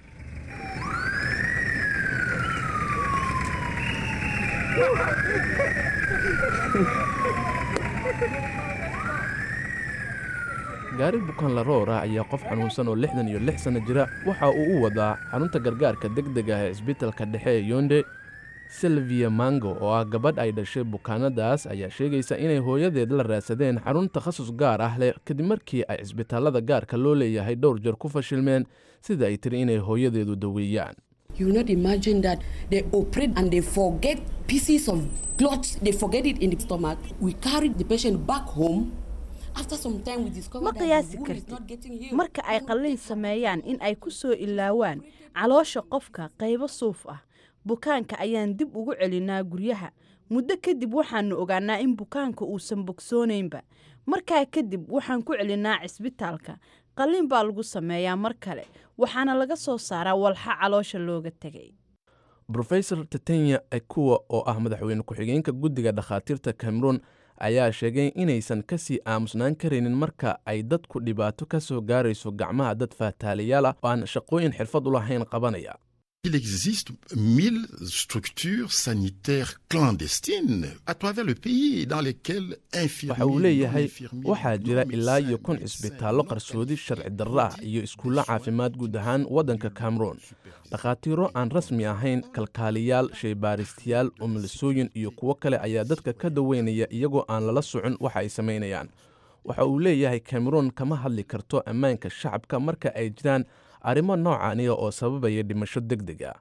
gaari bukaan laroor ah ayaa qof xanuunsan oo lixdan iyo lix sanno jira waxa uu u wadaa xarunta gargaarka deg deg ah ee isbitalka dhexe ee yonde silvia mango oo ah gabadh ay dhashay bukaanadaas ayaa sheegaysa inay hooyadeed la raadsadeen xarun takhasus gaar ah leh kadib markii ay cisbitaalada gaarka loo leeyahay dhowr jeer ku fashilmeen sida ay tiri inay hooyadeedu daweeyaan You will not imagine that they operate and they forget pieces of cloth, they forget it in the stomach. We carry the patient back home. After some time, we discover ma that the qiyaasi wound is kartid not getting healed. marka ay qalliin sameeyaan in ay ku soo ilaawaan caloosha qofka qaybo suuf ah bukaanka ayaan dib ugu celinaa guryaha muddo kadib waxaanu ogaanaa in bukaanka uusan bogsoonaynba markaa kadib waxaan ku celinaa cisbitaalka qalliin baa lagu sameeyaa mar kale waxaana laga soo saaraa walxa caloosha looga tegay rofesor tetenya ekuwa oo ah madaxweyne ku-xigeenka guddiga dhakhaatiirta cameroon ayaa sheegay inaysan ka sii aamusnaan karaynin marka ay dadku dhibaato ka soo gaarayso gacmaha dad faataaliyaal ah oo aan shaqooyin xirfad u lahayn qabanaya Il existe 1000 structures sanitaires clandestines à travers le pays dans lesquelles waxa uu leeyahay waxaa jira ilaa iyo kun cisbitaallo qarsoodi sharci darro ah iyo iskuullo caafimaad guud ahaan waddanka cameroon dhakhaatiiro aan rasmi ahayn kalkaaliyaal shaybaaristayaal umulisooyin iyo kuwo kale ayaa dadka ka daweynaya iyagoo aan lala socon waxa ay samaynayaan waxa uu leeyahay cameroon kama hadli karto ammaanka shacabka marka ay jiraan arrimo noocaaniya oo sababaya dhimasho deg deg ah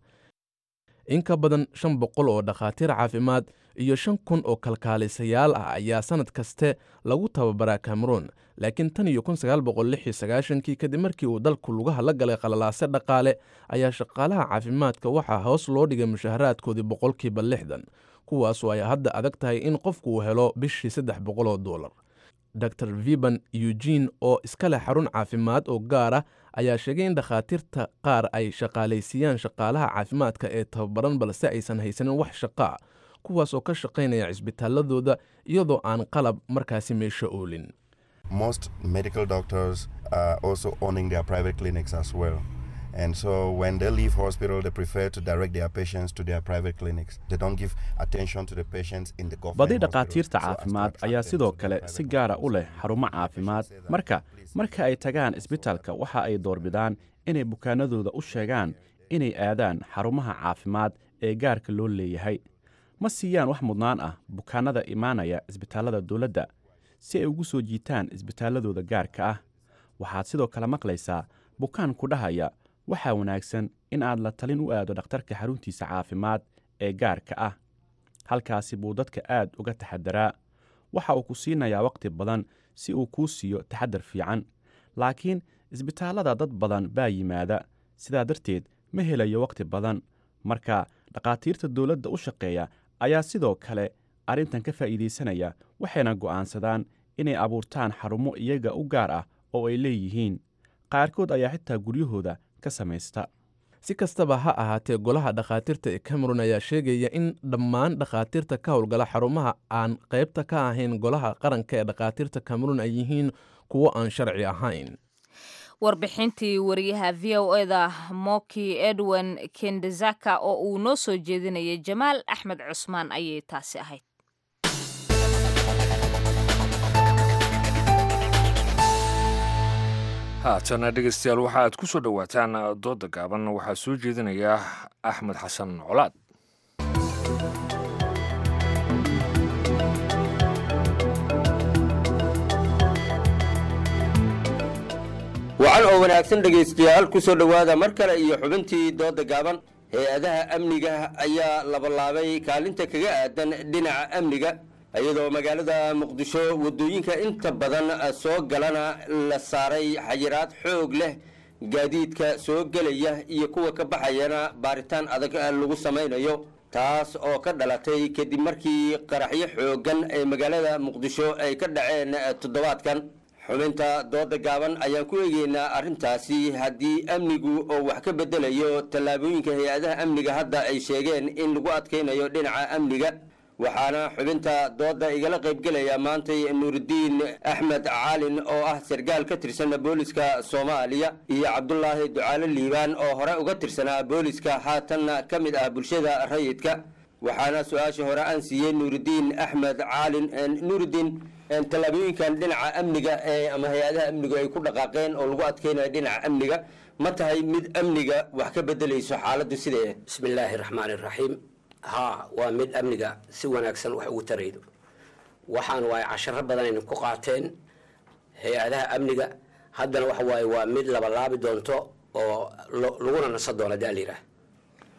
in ka badan shan boqol oo dhakhaatiir caafimaad iyo shan kun oo kalkaalisayaal ah ayaa sannad kaste lagu tababaraa cameroon laakiin tan iyo kun sagaal boqol lix iyo sagaashankii kadib markii uu dalku lugaha la galay qalalaase dhaqaale ayaa shaqaalaha caafimaadka waxaa hoos loo dhigay mushaharaadkoodii boqolkiiba lixdan kuwaasoo ay hadda adag tahay in qofku uu helo bishii saddex boqol oo doolar dor viban eugene oo iska leh xarun caafimaad oo gaar ah ayaa sheegay in dhakhaatiirta qaar ay shaqaalaysiiyaan shaqaalaha caafimaadka ee tababaran balse aysan haysanin wax shaqaa kuwaas oo ka shaqaynaya cisbitaaladooda iyadoo aan qalab markaasi meesha oolin Most medical doctors are also owning their private clinics as well. And so when they leave hospital, they prefer to direct their patients to their private clinics. They don't give attention to the patients in the badi government dhakhaatiirta caafimaad ayaa sidoo kale si gaara u leh xarumo caafimaad marka marka ay tagaan isbitaalka waxa ay doorbidaan inay bukaanadooda u sheegaan inay aadaan xarumaha caafimaad ee gaarka loo leeyahay ma siiyaan wax mudnaan ah bukaanada imaanaya isbitaallada dowladda si ay ugu soo jiitaan isbitaalladooda gaarka ah waxaad sidoo kale maqlaysaa bukaan ku dhahaya waxaa wanaagsan in aad la talin u aado dhakhtarka xaruntiisa caafimaad ee gaarka ah halkaasi buu dadka aad uga taxadaraa waxa uu ku siinayaa wakhti badan si uu kuu siiyo taxadar fiican laakiin isbitaallada dad badan baa yimaada sidaa darteed ma helayo wakhti badan marka dhakhaatiirta dowladda u shaqeeya ayaa sidoo kale arrintan ka faa'iidaysanaya waxayna go'aansadaan inay abuurtaan xarumo iyaga u gaar ah oo ay leeyihiin qaarkood ayaa xitaa guryahooda ka samaysta si kastaba ha ahaatee golaha dhakhaatiirta ee cameron ayaa sheegaya in dhammaan dhakhaatiirta ka howlgala xarumaha aan qaybta ka ahayn golaha qaranka ee dhakhaatiirta cameron ay yihiin kuwo aan sharci ahayn warbixintii wariyaha v o eda moki edwin kendezaka oo uu noo soo jeedinayay jamaal axmed cusmaan ayay taasi ahayd haatana dhegeystayaal waxa aad ku soo dhowaataan dooda gaaban waxaa soo jeedinaya axmed xasan colaad wacan oo wanaagsan dhegaystayaal ku soo dhowaada mar kale iyo xubintii dooda gaaban hay-adaha amniga ayaa labalaabay kaalinta kaga aadan dhinaca amniga iyadoo magaalada muqdisho waddooyinka inta badan soo galana la saaray xayiraad xoog leh gaadiidka soo gelaya iyo kuwa ka baxayana baaritaan adag lagu samaynayo taas oo ka dhalatay kadib markii qaraxyo xooggan ee magaalada muqdisho ay ka dhaceen toddobaadkan xubinta dooda gaaban ayaan ku eegeynaa arrintaasi haddii amnigu oo wax ka bedelayo tallaabooyinka hay-adaha amniga hadda ay sheegeen in lagu adkaynayo dhinaca amniga waxaana xubinta dooda igala qaybgelaya maantay nuurudiin axmed caalin oo ah sargaal ka tirsan booliska soomaaliya iyo cabdulaahi ducaale liibaan oo hore uga tirsanaa booliska haatanna ka mid ah bulshada rayidka waxaana su-aasha hore aan siiyey nuurudiin axmed caalin nuurudiin tallaabooyinkan dhinaca amniga ee ama hay-adaha amnigu ay ku dhaqaaqeen oo lagu adkeynayo dhinaca amniga ma tahay mid amniga wax ka bedelayso xaaladdu sidee bismillaahi raxmaani raxiim haa waa mid amniga si wanaagsan wax ugu taraydo waxaan waaye casharo badan ayna ku qaateen hay-adaha amniga haddana waxa waaye waa mid labalaabi doonto oo laguna nasan doono daa layidhaah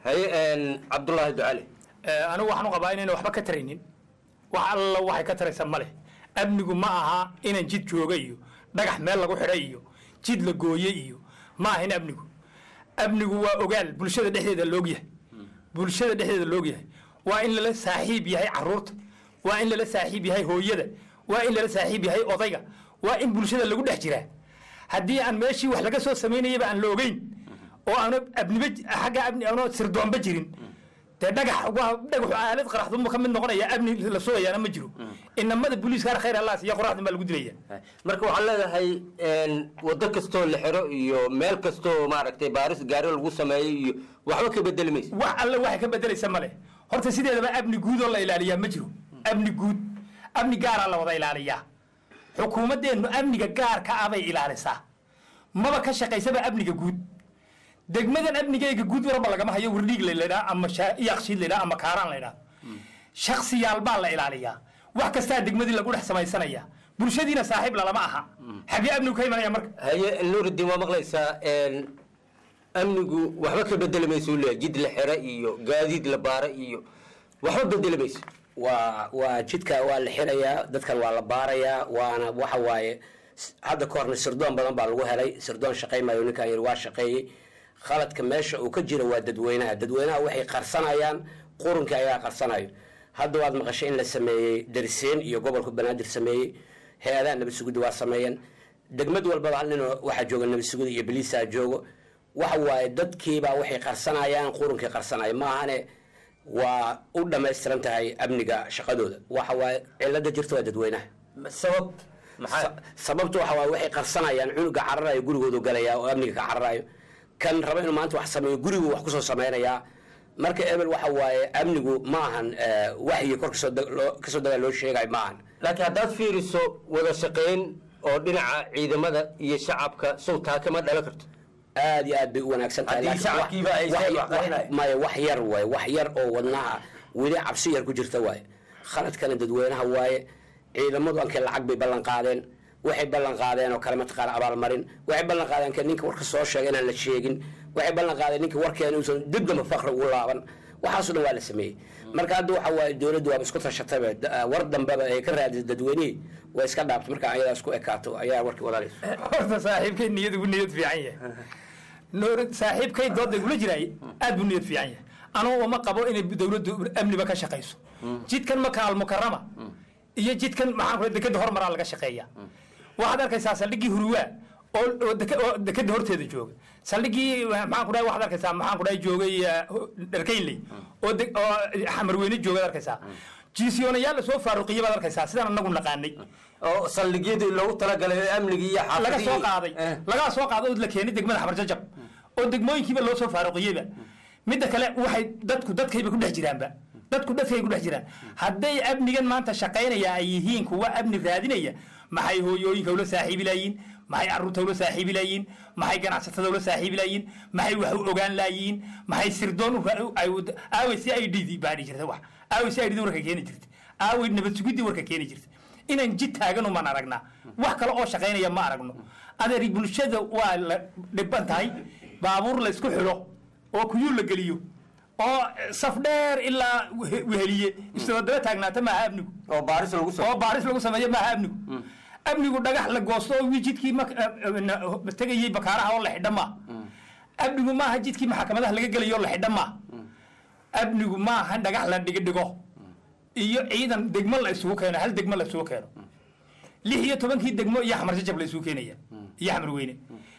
haye cabdulaahi ducale anigu waxaan u qabaa inayna waxba ka taraynin wax alla waxay ka taraysa ma leh amnigu ma aha inaan jid jooga iyo dhagax meel lagu xidhay iyo jid la gooye iyo ma ahin amnigu amnigu waa ogaal bulshada dhexdeeda loogyahay bulshada dhexdeeda loogyahay waa in lala saaxiib yahay caruurta waa in lala saaxiib yahay hooyada waa in lala saaxiib yahay odayga waa in bulshada lagu dhex jiraa haddii aan meeshii wax laga soo samaynayaba aan la ogeyn oo aana abniba xagga abni aana sirdoonba jirin dee dhagax waa dhagaxu aalad qaraxdunba ka mid noqonaya amni la sugayaana ma jiro inamada booliiskaar khayr allaas iyo qoraxdun baa lagu dilaya marka waxaan leedahay waddo kastoo la xiro iyo meel kastoo maaragtay baaris gaari lagu sameeyo iyo waxba ka bedeli maysa wax alle waxay ka bedelaysa male horta sideedaba amni guud oo la ilaaliyaa ma jiro amni guud amni gaaraa la wada ilaaliyaa xukuumaddeennu amniga gaarka ah bay ilaalisaa maba ka shaqaysaba amniga guud degmadan amnigeyga guud warba lagama hayo wardhiig laydhaa ama yaaqshiid laydhaa ama kaaraan laydhaa shaksiyaal baa la ilaaliyaa wax kastaa degmadii lagu dhex samaysanaya bulshadiina saaxiib lalama aha xagee amnigu ka imanaya marka haye nuurudiin waa maqlaysaa amnigu waxba ka bedeli mayso leeyahay jid la xira iyo gaadiid la baara iyo waxba bedeli mayso waa waa jidka waa la xirayaa dadkan waa la baarayaa waana waxa waaye hadda ka horna sirdoon badan baa lagu helay sirdoon shaqaymayo ninkan yiri waa shaqeeyey khaladka meesha uu ka jira waa dadweynaha dadweynaha waxay qarsanayaan qurunkii ayaa qarsanayo hadda waad maqashay in la sameeyey dariseen iyo gobolka banaadir sameeyey hay-adaha nabad sugidda waa sameeyeen degmad walbaba hal nin waxaa jooga nabad sugida iyo biliisaa joogo waxa waaye dadkiibaa waxay qarsanayaan qurunkii qarsanaya maahane waa u dhammaystiran tahay amniga shaqadooda waxa waaye cilada jirta waa dadweynaha sabab sababta waxa waaye waxay qarsanayaan cunuga cararayo gurigoodu galaya oo amniga ka cararayo kan raba inuu maanta wax sameeyo gurigu wax kusoo samaynayaa marka ebel waxa waaye amnigu ma ahan waxyi kor kasoo dagaa loo sheegayo ma ahan laakiin haddaad fiiriso wada shaqayn oo dhinaca ciidamada iyo shacabka sowtaa kama dhalan karto aad iyo aad bay u wanaagsan tahay Haddii shacabkiiba ay Wax- seen wax- wax qarinaya. maya wax yar waaye wax yar oo wadnaha weli cabsi yar ku jirta waaye khaladkana dadweynaha waaye ciidamadu ankee lacag bay ballan qaadeen waxay ballan qaadeen oo kale mataqaana abaalmarin waxay ballan qaadeen ka ninka warka soo sheega inaan la sheegin waxay ballan qaadeen ninka warkeena uusan dib damba faqri ugu laaban waxaasoo dhan waa la sameeyey marka hadda waxa waaye dowladdu waaba isku tashatayba da- war dambeba ay ka raadisay dadweynihii way iska dhaabtay marka ayadaa isku ekaato ayaa warkii wadaalaysa horta saaxiibkay niyad ugu niyad fiican yahay noor saaxiibkay dooda igula jiraay aad buu niyad fiican yahay anugu uma qabo inay dowladdu amniba ka shaqayso jidkan maka almukarama iyo jidkan maxaan ku dekeda hormaraa laga shaqeeya waxaad arkaysaa saldhiggii huruwaa oo oo deke- oo dekeda horteeda jooga saldhiggii maxaan ku dhahay waxaad arkaysaa maxaan ku dhahay joogay eh, dharkaynley oo de- oo xamarweyne joogaad arkaysaa jiisiyoonayaal lasoo faaruqiya baad arkaysaa sidaan anagu naqaanay oo saldhigyadii loogu talagalay amnigii iyo laga soo xaafadihii qaaday lagaa soo qaaday oo la keenay degmada xamar jajab oo degmooyinkiiba loo soo faaruqiyeyba midda kale waxay dadku dadkayba ku dhex jiraanba dadku dadkay ku dhex jiraan hadday amnigan maanta shaqaynaya ay yihiin kuwa amni raadinaya maxay hooyooyinka ula saaxiibi laayiin maxay caruurta ula saaxiibi laayiin maxay ganacsatada ula saaxiibi laayiin maxay wax u ogaan laayiin maxay sirdoon u- ay u- aaway si ay dhidi baadhi jirta wax aaway si ay dhidi warka keeni jirta aaway nabad sugidii warka keeni jirta inaan jid taagan umaan aragnaa wax kale oo shaqaynaya ma aragno adeer bulshada waa la dhiban tahay baabuur la isku xidho oo kuyuul la geliyo oo saf dheer ilaa wehe- weheliye isdabadaba taagnaata maaha amnigu oo baaris lagu oo baaris lagu sameeyo maaha amnigu amnigu dhagax la goosto oo jidkii mak- na- tegayey bakaaraha oo la xidha maaha amnigu maaha jidkii maxkamadaha laga gelayo oo la xidha maaha amnigu maaha dhagax la dhigo dhigo iyo ciidan degmo la isugu keeno hal degmo la isugu keeno lix iyo tobankii degmo iyo xamar jajab la isugu keenaya iyo xamar weyne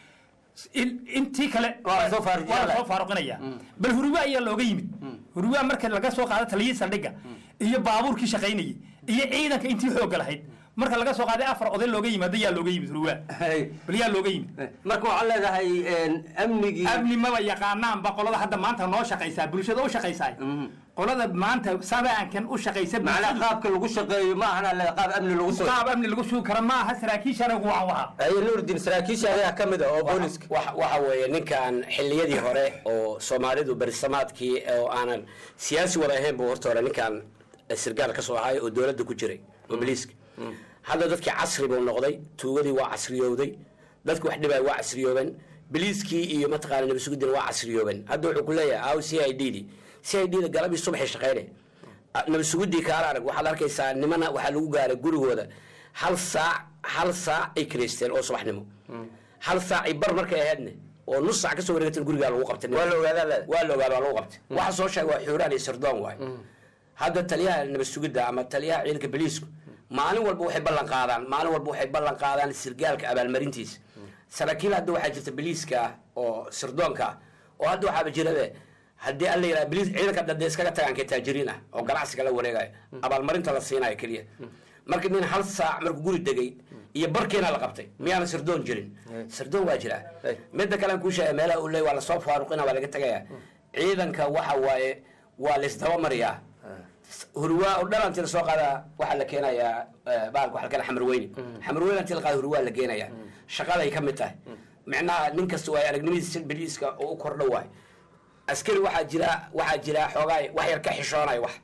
In- intii kale waa la soo faaruqinaya bal huruwa ayaa looga yimid huruwa marka laga soo qaado taliyii saldhigga iyo baabuurkii shaqaynayay iyo ciidanka intii xoogga lahayd marka laga soo qaaday afar oday looga yimaado yaa looga yimid huruwa bal yaa looga yimid marka waxaad leedahay amnigii amni maba yaqaanaanba qolada hadda maanta noo shaqaysaa bulshada u shaqaysaa qolada maanta sabaankan u shaqaysa macnaa qaabka lagu shaqeeyo ma ahana le qaab amni lagu soo qaab amni lagu sugi kara ma aha saraakiishana ugu wacan wahaa haye nuurdin saraakiisha ayaa ka mid ah oo booliska Waxa- waxa weeye ninkan xilliyadii hore oo soomaalidu berisamaadkii oo aanan siyaasi wada ahayn buu horta hore ninkan sirgaal ka soo ahay oo dowladda ku jiray oo biliiska hadda dadkii casri buu noqday tuugadii waa casriyowday dadki wax dhibay waa casriyoobeen biliiskii iyo mataqaana nabasugudina waa casriyoobeen hadda wuxuu ku leeyahay aw c i d di c i d da galabii subaxay shaqeyne nabasugudii kaala arag waxaad arkaysaa nimana waxaa lagu gaaray gurigooda hal saac hal saac ay kireysteen oo subaxnimo hal saac ay bar markay ahaydne oo nus saac kasoo wareegatan gurigaa lagu qabtay waa la ogaadaa leeda waa la ogaadaa waa lagu qabtay waxa soo sheegay waa xuuraan iyo sirdoon waay hadda taliyaha nabasugidda ama taliyaha ciidanka boliisku maalin walba waxay ballan qaadaan maalin walba waxay ballan qaadaan sirgaalka abaalmarintiisa saraakiil hadda waxaa jirta boliiska ah oo sirdoonka ah oo hadda waxaaba jirabe haddii alla yidhaha boliis ciidanka dade iskaga tagaan kee taajiriin ah oo ganacsiga la wareegayo abaalmarinta la siinayo keliya marka nin hal saac markuu guri degay iyo barkiina la qabtay miyaana sirdoon jirin sirdoon waa jiraa midda kalean kuu sheegay meelaha uu leey waa lasoo faaruqina waa laga tegaya ciidanka waxa waaye waa laisdabamariyaa hurwaa oo dhan intii lasoo qaadaa waxaa la keenayaa baalka waxaa la keenaya xamarweyne xamarweyne intii la qaada hurwaa la geenayaa shaqaday ka mid tahay micnaha nin kasta waay aragnimadiisa biliiska oo u kordho waay askari waxaa jira waxaa jira xoogaa wax yar ka xishoonaya wax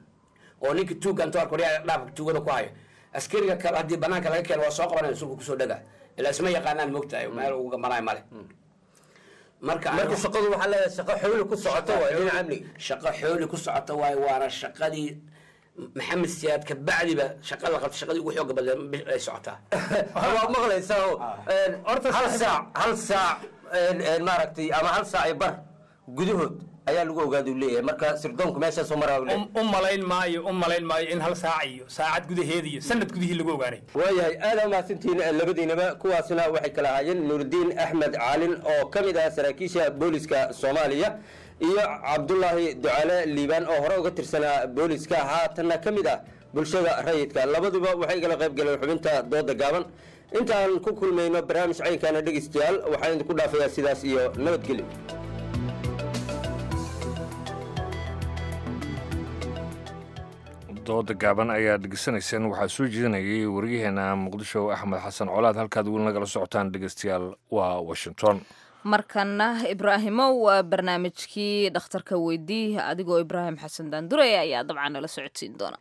oo ninka tuugga intuu arko dhiyaca dhaafka tuugada ku hayo askariga kale haddii banaanka laga keeno waa soo qabanaya sulka kusoo dhaga ilaa isma yaqaanaan moogtahay meel ugu gamanayo male marka marka shaqadu waxaa leedahay shaqo xooli ku socota waay dhinaca amniga shaqo xooli ku socota waay waana shaqadii maxamed siyaad ka bacdiba shaqa la qabta shaqadii ugu xooga badan ay socotaa waa maqlaysaa oo horta hal saac hal saac maaragtay ama hal saac iyo bar gudahood ayaa lagu ogaada uu leeyahay marka sirdoonku meeshaasoo maraa u malayn maayo u malayn maayo in hal saac iyo saacad gudaheeda iyo sanad gudihii lagu ogaanay waayahay aada umahadsantihiin labadiinaba kuwaasna waxay kala ahaayeen nuurudiin axmed caalin oo ka mid ah saraakiisha booliska soomaaliya iyo cabdulaahi ducale liibaan oo hore uga tirsanaa booliska haatanna ka mid ah bulshada rayidka labaduba waxay igala qayb galeen xubinta dooda gaaban intaan ku kulmayno barnaamij caynkaana dhegeystayaal waxaan idinku dhaafayaa sidaas iyo nabadgelyo dooda gaaban ayaa dhegeysanayseen waxaa soo jeedinayay waryaheena muqdisho axmed xasan colaad halkaad weli nagala socotaan dhegeystayaal waa washington markana ibraahimow waa barnaamijkii dhakhtarka weydii adigoo ibraahim xasan daandurey ayaa dabcan nala socodsiin doona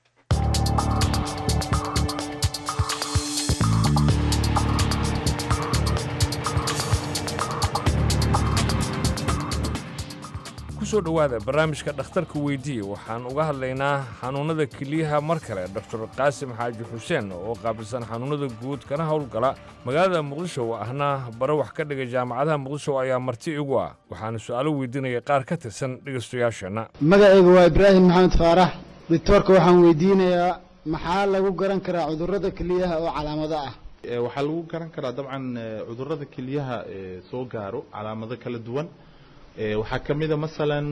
kusoo dhowaada barnaamijka dhakhtarka weydiiye waxaan uga hadlaynaa xanuunnada keliyaha mar kale doktor qaasim xaaji xuseen oo qaabilsan xanuunnada guud kana howlgala magaalada muqdisho ahna bare wax ka dhigay jaamacadaha muqdisho ayaa marti igu ah waxaana su'aalo weydiinaya qaar ka tirsan dhegaystayaasheenna magacayga waa ibraahim maxamed faarax doctoorka waxaan weydiinayaa maxaa lagu garan karaa cudurrada keliyaha oo calaamado ah waxaa lagu garan karaa dabcan cudurrada keliyaha soo gaaro calaamado kala duwan waxaa ka mid a masalan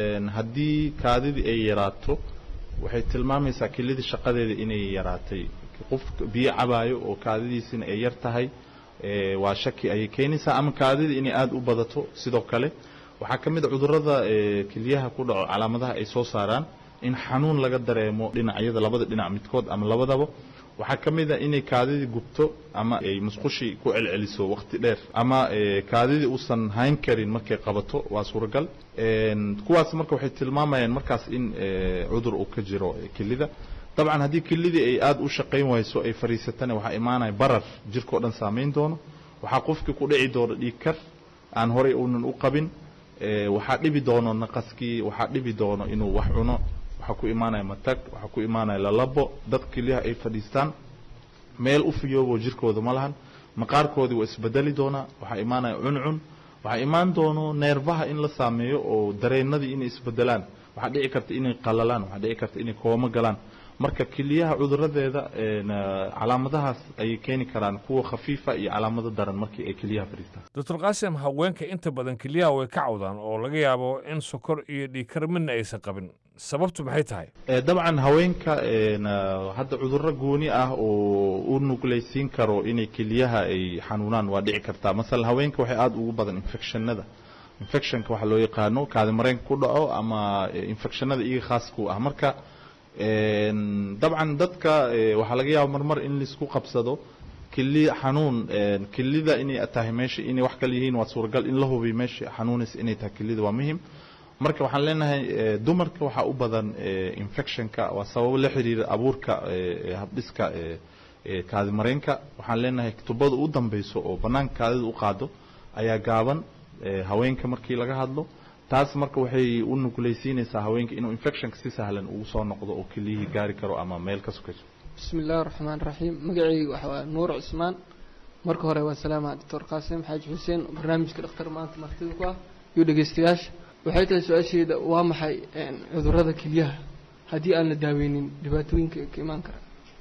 haddii kaadidii ay yaraato waxay tilmaamaysaa kelidii shaqadeeda inay yaraatay qof biyo cabaayo oo kaadidiisina ay yar tahay waa shaki ayay keenaysaa ama kaadidii inay aada u badato sidoo kale waxaa ka mid a cudurrada keliyaha ku dhaco calaamadaha ay soo saaraan in xanuun laga dareemo dhinacyada labada dhinac midkood ama labadaba waxaa ka mid a inay kaadidii gubto ama ay musqushii ku celceliso waqti dheer ama kaadidii uusan hayn karin markay qabato waa suuragal kuwaas marka waxay tilmaamayaan markaas in cudur uu ka jiro kelida dabcan haddii kelidii ay aada u shaqayn wayso ay fariisatana waxaa imaanaya barar jirkao dhan saamayn doono waxaa qofkii ku dhici doono dhiig kar aan horey uunan u qabin waxaa dhibi doono naqaskii waxaa dhibi doono inuu wax cuno waxaa ku imaanaya matag waxaa ku imaanaya lalabo dad keliyaha ay fadhiistaan meel u fiyoobo jirkooda ma lahan maqaarkoodii waa isbedeli doonaa waxaa imaanaya cuncun waxaa imaan doono neerfaha in la saameeyo oo dareenadii inay isbedelaan waxaa dhici karta inay qalalaan waxaa dhici karta inay koomo galaan marka keliyaha cuduradeeda calaamadahaas ayay keeni karaan kuwa khafiifa iyo calaamado daran markii ay keliyaha fadhiistaan doctor qaasim haweenka inta badan keliyaha way ka cawdaan oo laga yaabo in sokor iyo dhiigkar midna aysan qabin sababtu maxay tahay dabcan haweenka hadda cudurro gooni ah oo u nugleysiin karo inay keliyaha ay xanuunaan waa dhici kartaa masalan haweenka waxay aada ugu badan infectionada infectionka waxaa loo yaqaano kaadi mareenka ku dhaco ama infectionada iyaga khaasku ah marka dabcan dadka waxaa laga yaaba marmar in laisku qabsado keli xanuun kelida inay tahay meesha inay wax kale yihiin waa suuragal in la hubiyo meesha xanuunaysa inay tahay kelida waa muhim marka waxaan leenahay dumarka waxaa u badan infectionka waa sababo la xiriira abuurka habdhiska kaadi mareenka waxaan leenahay tubada u dambeyso oo banaanka kaadida u qaado ayaa gaaban eh, haweenka markii laga hadlo taas marka waxay u nugulaysiinaysaa haweenka inuu infectionka si sahlan ugu soo noqdo oo keliyihii gaari karo ama meel ka sokayso بسم الله الرحمن الرحيم مقعي وحوا نور عثمان marka hore waa salaama doctor qaasim xaaji xuseen oo barnaamijka dhakhtar maanta martida ku ah iyo dhegeystayaasha waxay tahay su-aasheeda waa maxay een, cudurrada kelyaha haddii aan la daaweynin dhibaatooyinka ka imaan kara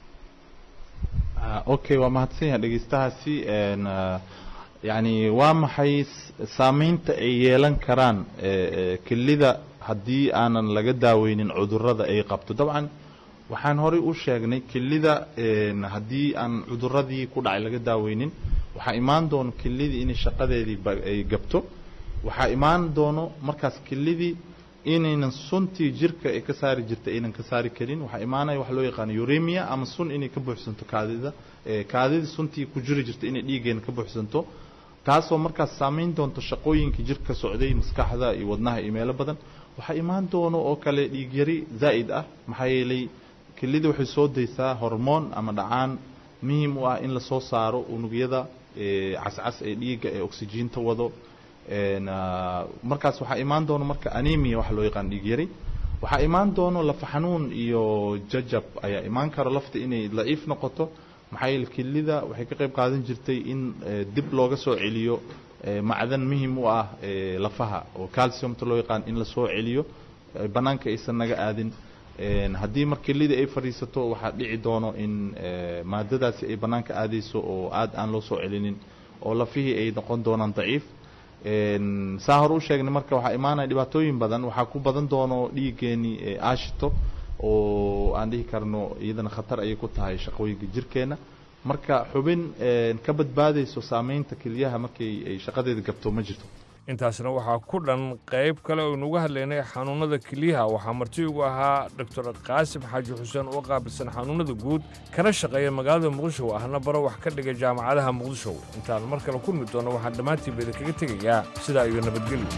Ah, okay waa mahadsan yahay dhegeystahaasi een, ah, yacni waa maxay s- saameynta ay yeelan karaan eh, eh, kelida haddii aanan laga daaweynin cudurrada ay qabto dabcan waxaan horey u sheegnay kelida een, haddii aan cudurradii ku dhacay laga daaweynin waxaa imaan doono kelidii inay shaqadeedii ba- ay gabto waxaa imaan doono markaas kelidii inaynan suntii jirka ay ka saari jirta aynan ka saari karin waxaa imaanaya wax loo yaqaano uremia ama sun inay ka buuxsanto kaadida eh, kaadidii suntii ku jiri jirta inay dhiiggeena ka buuxsanto taasoo markaas saameyn doonto shaqooyinkii jirka socday maskaxda iyo wadnaha iyo meelo badan waxaa imaan doono oo kale dhiig yari zaa'id ah maxaa yeelay kelida waxay soo daysaa hormoon ama dhacaan muhiim u ah in lasoo saaro unugyada eh, cascas ee dhiigga ee oksijiinta wado een, ah, markaas waxaa imaan doono marka anemia waxa loo yaqaan dhiig yari waxaa imaan doono lafa xanuun iyo jajab ayaa imaan karo lafta inay daciif noqoto maxaa yeele kelida waxay ka qayb qaadan jirtay in eh, dib looga soo celiyo eh, macdan muhiim u ah eh, lafaha oo calciumta loo yaqaan in lasoo celiyo eh, banaanka aysan naga aadin Een, haddii mar kelida ay fadhiisato waxaa dhici doono in eh, maadadaasi ay banaanka aadayso oo aad aan loo soo celinin oo lafihii ay noqon doonaan daciif Een, saa hore u sheegnay marka waxaa imaanaya dhibaatooyin badan waxaa ku badan doono dhiiggeeni ee aashito oo aan dhihi karno iyadana khatar ayay ku tahay shaqooyinka jirkeena marka xubin een, ka badbaadayso saameynta kelyaha markay ay shaqadeeda gabto ma jirto intaasna waxaa ku dhan qayb kale oo inuga hadlaynay xanuunada kelyaha waxaa marti ugu ahaa doctor qaasim xaaji xuseen oo qaabilsan xanuunada guud kana shaqeeya magaalada muqdisho ahna baro wax ka dhigay jaamacadaha muqdisho intaan mar kale kulmi doono waxaan dhammaantiinba idinkaga tegayaa sidaa iyo nabadgelyo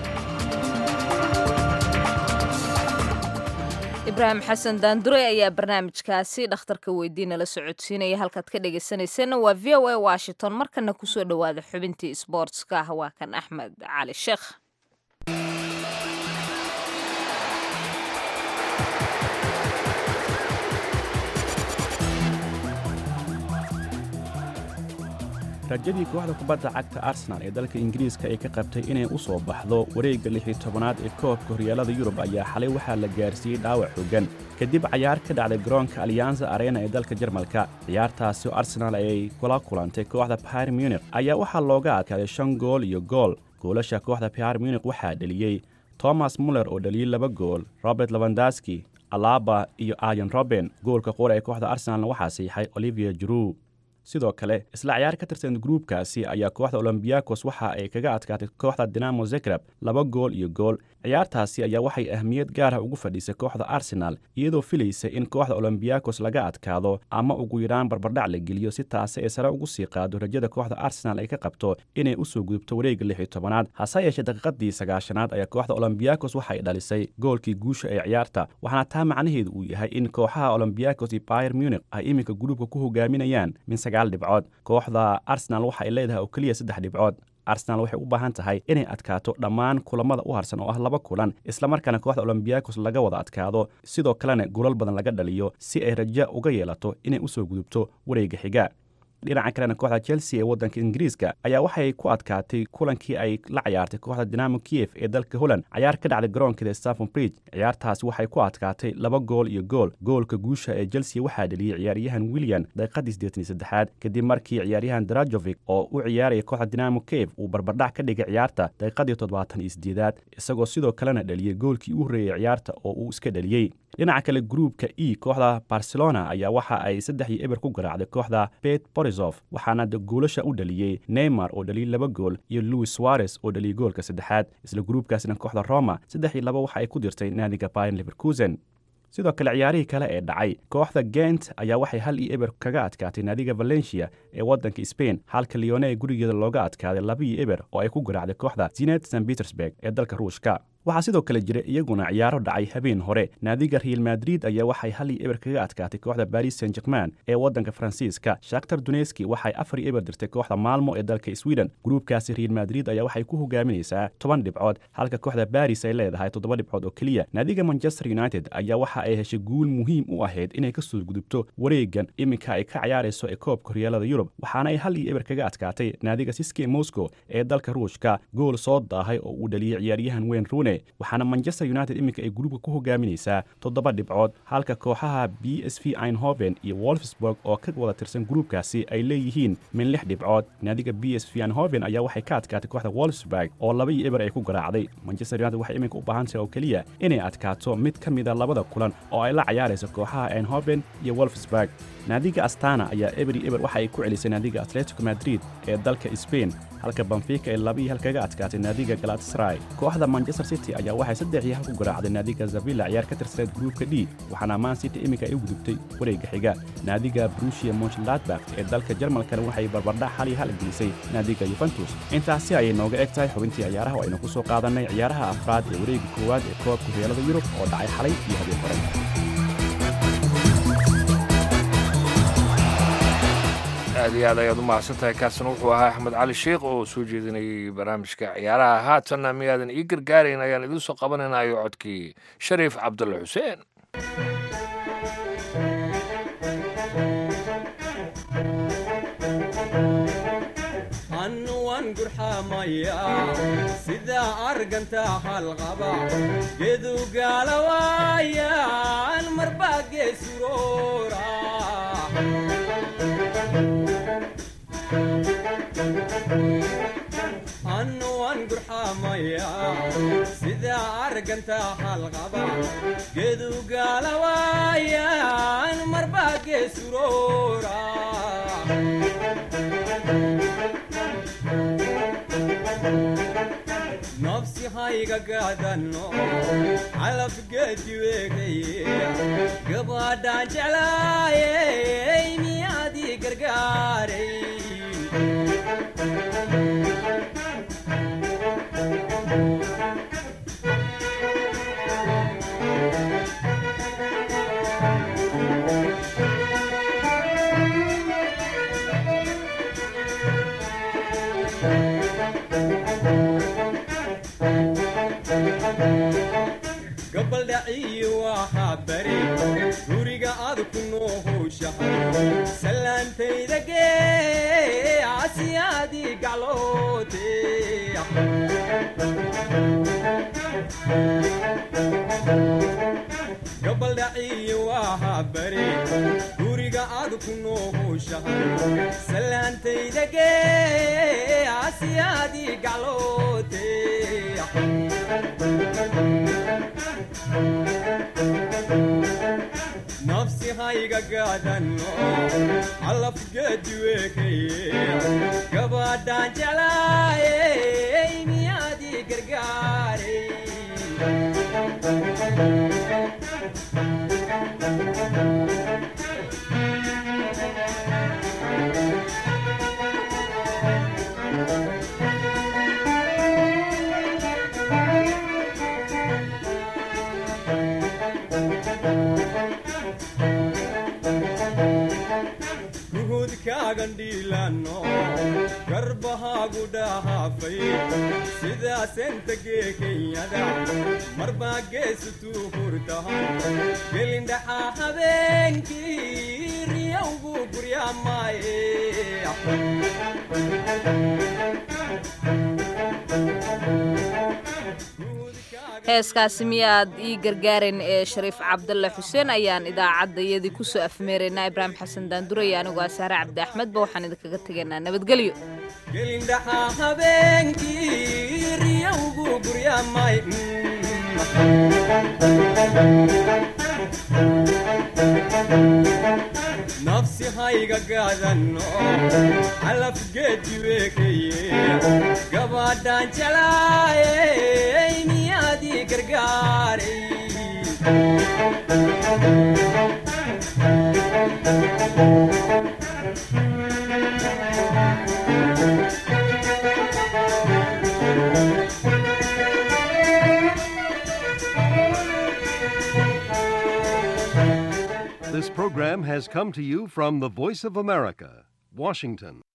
ibraahim xasan daandure ayaa barnaamijkaasi dhakhtarka weydiina la socodsiinaya halkaad ka dhegaysanayseena waa v o a washington markana kusoo dhowaada xubintii sboortska ah waa kan axmed cali sheekh rajadii kooxda kubadda cagta arsenal ee dalka ingiriiska ay ka qabtay inay u soo baxdo wareegga lix iyo tobanaad ee koobka horyaalada yurub ayaa xalay waxaa la gaarsiiyey dhaawac xooggan kadib cayaar ka dhacday garoonka alyanza arena ee dalka jarmalka ciyaartaasi oo arsenal ay kula kulantay kooxda bayr munich ayaa waxaa looga adkaaday shan gool iyo gool goolasha kooxda bayr munich waxaa dheliyey thomas muller oo dhaliyey laba gool robert lavandaski alaba iyo ayan roben goolka qura ee kooxda arsenalna waxaa siixay olivier juru sidoo kale isla ciyaar ka tirsan gruubkaasi ayaa kooxda olombiakos waxa ay kaga adkaatay kooxda dinamo zegreb laba gool iyo gool ciyaartaasi ayaa waxay ahmiyad gaarah ugu fadhiisay kooxda arsenal iyadoo filaysa in kooxda olombiakos laga adkaado ama ugu yaraan barbardhac la geliyo si taasi ay sare ugu sii qaado rajada kooxda arsenal ay ka qabto inay u soo gudubto wareegga lix iyo tobanaad hase yeeshee daqiiqadii sagaashanaad ayaa kooxda olombiakos waxay dhalisay goolkii guusha ee ciyaarta waxaana taa macnaheedu uu yahay in kooxaha olombiakos iyo bayer munich ay iminka gruubka ku hogaaminayaan min sagaal dhibcood kooxda arsenal waxa ay leedahay oo keliya saddex dhibcood arsenal waxay u baahan tahay inay adkaato dhammaan kulamada u harsan oo ah laba kulan islamarkaana kooxda olombiakos laga wada adkaado sidoo kalena gulal badan laga dhaliyo si ay raja uga yeelato inay u soo gudubto wareegga xiga dhinaca kalena kooxda chelsea ee waddanka ingiriiska ayaa waxay ku adkaatay kulankii ay la cayaartay kooxda dinamo kiev ee dalka holland cayaar ka dhacday garoonkeeda stafon bridge ciyaartaasi waxay ku adkaatay laba gool iyo gool goolka guusha ee chelsea waxaa dheliyey ciyaaryahan william daqiiqadii siddeetan iyo saddexaad kadib markii ciyaaryahan drajovic oo u ciyaaraya kooxda dinamo kiev uu barbardhac ka dhigay ciyaarta daqiiqadii toddobaatan iyo siddeedaad isagoo sidoo kalena dheliyey goolkii u horreeyey ciyaarta oo uu iska dheliyey dhinaca kale gruubka e kooxda barcelona ayaa waxa ay saddex iyo eber ku garaacday kooxda bet borisov waxaana goolasha u dhaliyey neymar oo dhaliyey laba gool iyo louis suarez oo dhaliyey goolka saddexaad isla gruubkaasina kooxda roma saddex iyo laba waxa ay ku dirtay naadiga bayan leverkusen sidoo kale ciyaarihii kale ee dhacay kooxda gent ayaa waxay hal iyo eber kaga adkaatay naadiga valencia ee waddanka spain halka leone ee gurigeeda looga adkaaday laba iyo eber oo ay ku garaacday kooxda zinet san petersburg ee dalka ruushka waxaa sidoo kale jira iyaguna ciyaaro dhacay habeen hore naadiga real madrid ayaa waxay hal iyo eber kaga adkaatay kooxda baris saint german ee waddanka faransiiska shaktar duneski waxay afar iyo eber dirtay kooxda maalmo ee dalka sweden gruubkaasi real madrid ayaa waxay ku hogaaminaysaa toban dhibcood halka kooxda baris ay leedahay toddoba dhibcood oo keliya naadiga manchester united ayaa waxa ay heshay guul muhiim u ahayd inay ka soo gudubto wareegan iminka ay ka ciyaarayso ee koobka horyaalada yurub waxaana ay hal iyo eber kaga adkaatay naadiga siske moscow ee dalka ruushka gool soo daahay oo uu dhaliyey ciyaaryahan wayne rune waxaana manchester united iminka ay gruubka ku hogaaminaysaa toddoba dhibcood halka kooxaha b s v einhoven iyo wolfsburg oo ka wada tirsan gruubkaasi ay leeyihiin min lix dhibcood naadiga b s v einhoven ayaa waxay ka adkaatay kooxda wolfsburg oo laba iyo eber ay ku garaacday manchester united waxay iminka u baahan tahay oo keliya inay adkaato mid ka mida labada kulan oo ay la cayaarayso kooxaha einhoven iyo wolfsburg naadiga astana ayaa eberi eber waxa ay ku celisay naadiga atletico madrid ee dalka sbain halka banfika ay laba iyo hal kaga adkaatay naadiga galatasray kooxda manchester city ayaa waxay saddex iyo hal ku garaacday naadiga zavilla ciyaar ka tirsaneed gruubka d waxaana man city iminka ay u gudubtay wareegga xiga naadiga brusia monchladbak ee dalka jarmalkana waxay barbardhac hal iyo hal gelisay naadiga yuventus intaasi ayay nooga eg tahay xubintii ciyaaraha oo aynu ku soo qaadannay ciyaaraha afraad ee wareegga koowaad ee koobka horyaalada yurub oo dhacay xalay iyo habeen hore aad iyo aad ayaad u mahadsantahay kaasina wuxuu ahaa axmed cali sheikh oo soo jeedinayay barnaamijka ciyaaraha haatanna miyaadan ii gargaarayn ayaan idiin soo qabanaynayo codkii shariif cabdulle xuseen annuwan gurxamaya sida arganta halqaba gedugaalawaayaan marbaa geesuroora annuwan gurxamaya sida arganta halqaba gedugaalawaayaan marbaa geesuroora nafsi hayga gaadano calafgeediweekaye gabadhaan jeclaayey miyaadii gargaaray gabaldhaciyi waxaa bari guriga aad ku noo howshahay salaantayda gee asiyaadii gacloote gabaldhaciyi waxaa bari guriga aad ku noo howshahay salaantayda gee asiyaadii gacloote nafsi hayga gaadano calafgeediweekaye gabadhaan jeclaayey miyaadii gargaaray gandhiilano garbahaagu dhahaafay sidaasenta gee kenyada marbaa geesutuu hurtahan gelindhaxaa habeenkii riyowgu guryaamaaye heeskaasi miyaad ii gargaarayn ee shariif cabdalle xuseen ayaan idaacaddayadii kusoo afmeeraynaa ibraahim xasan daanduraya anigoo asaare cabdi axmedba waxaan idinkaga tegaynaa nabadgelyo gelindhaxaa habeenkii riyowgu guryaamay nafsi hayga gaadano calafgeediweekaye gabadhaan jeclaayey miyaadii gargaaray This program has come to you from the Voice of America, Washington.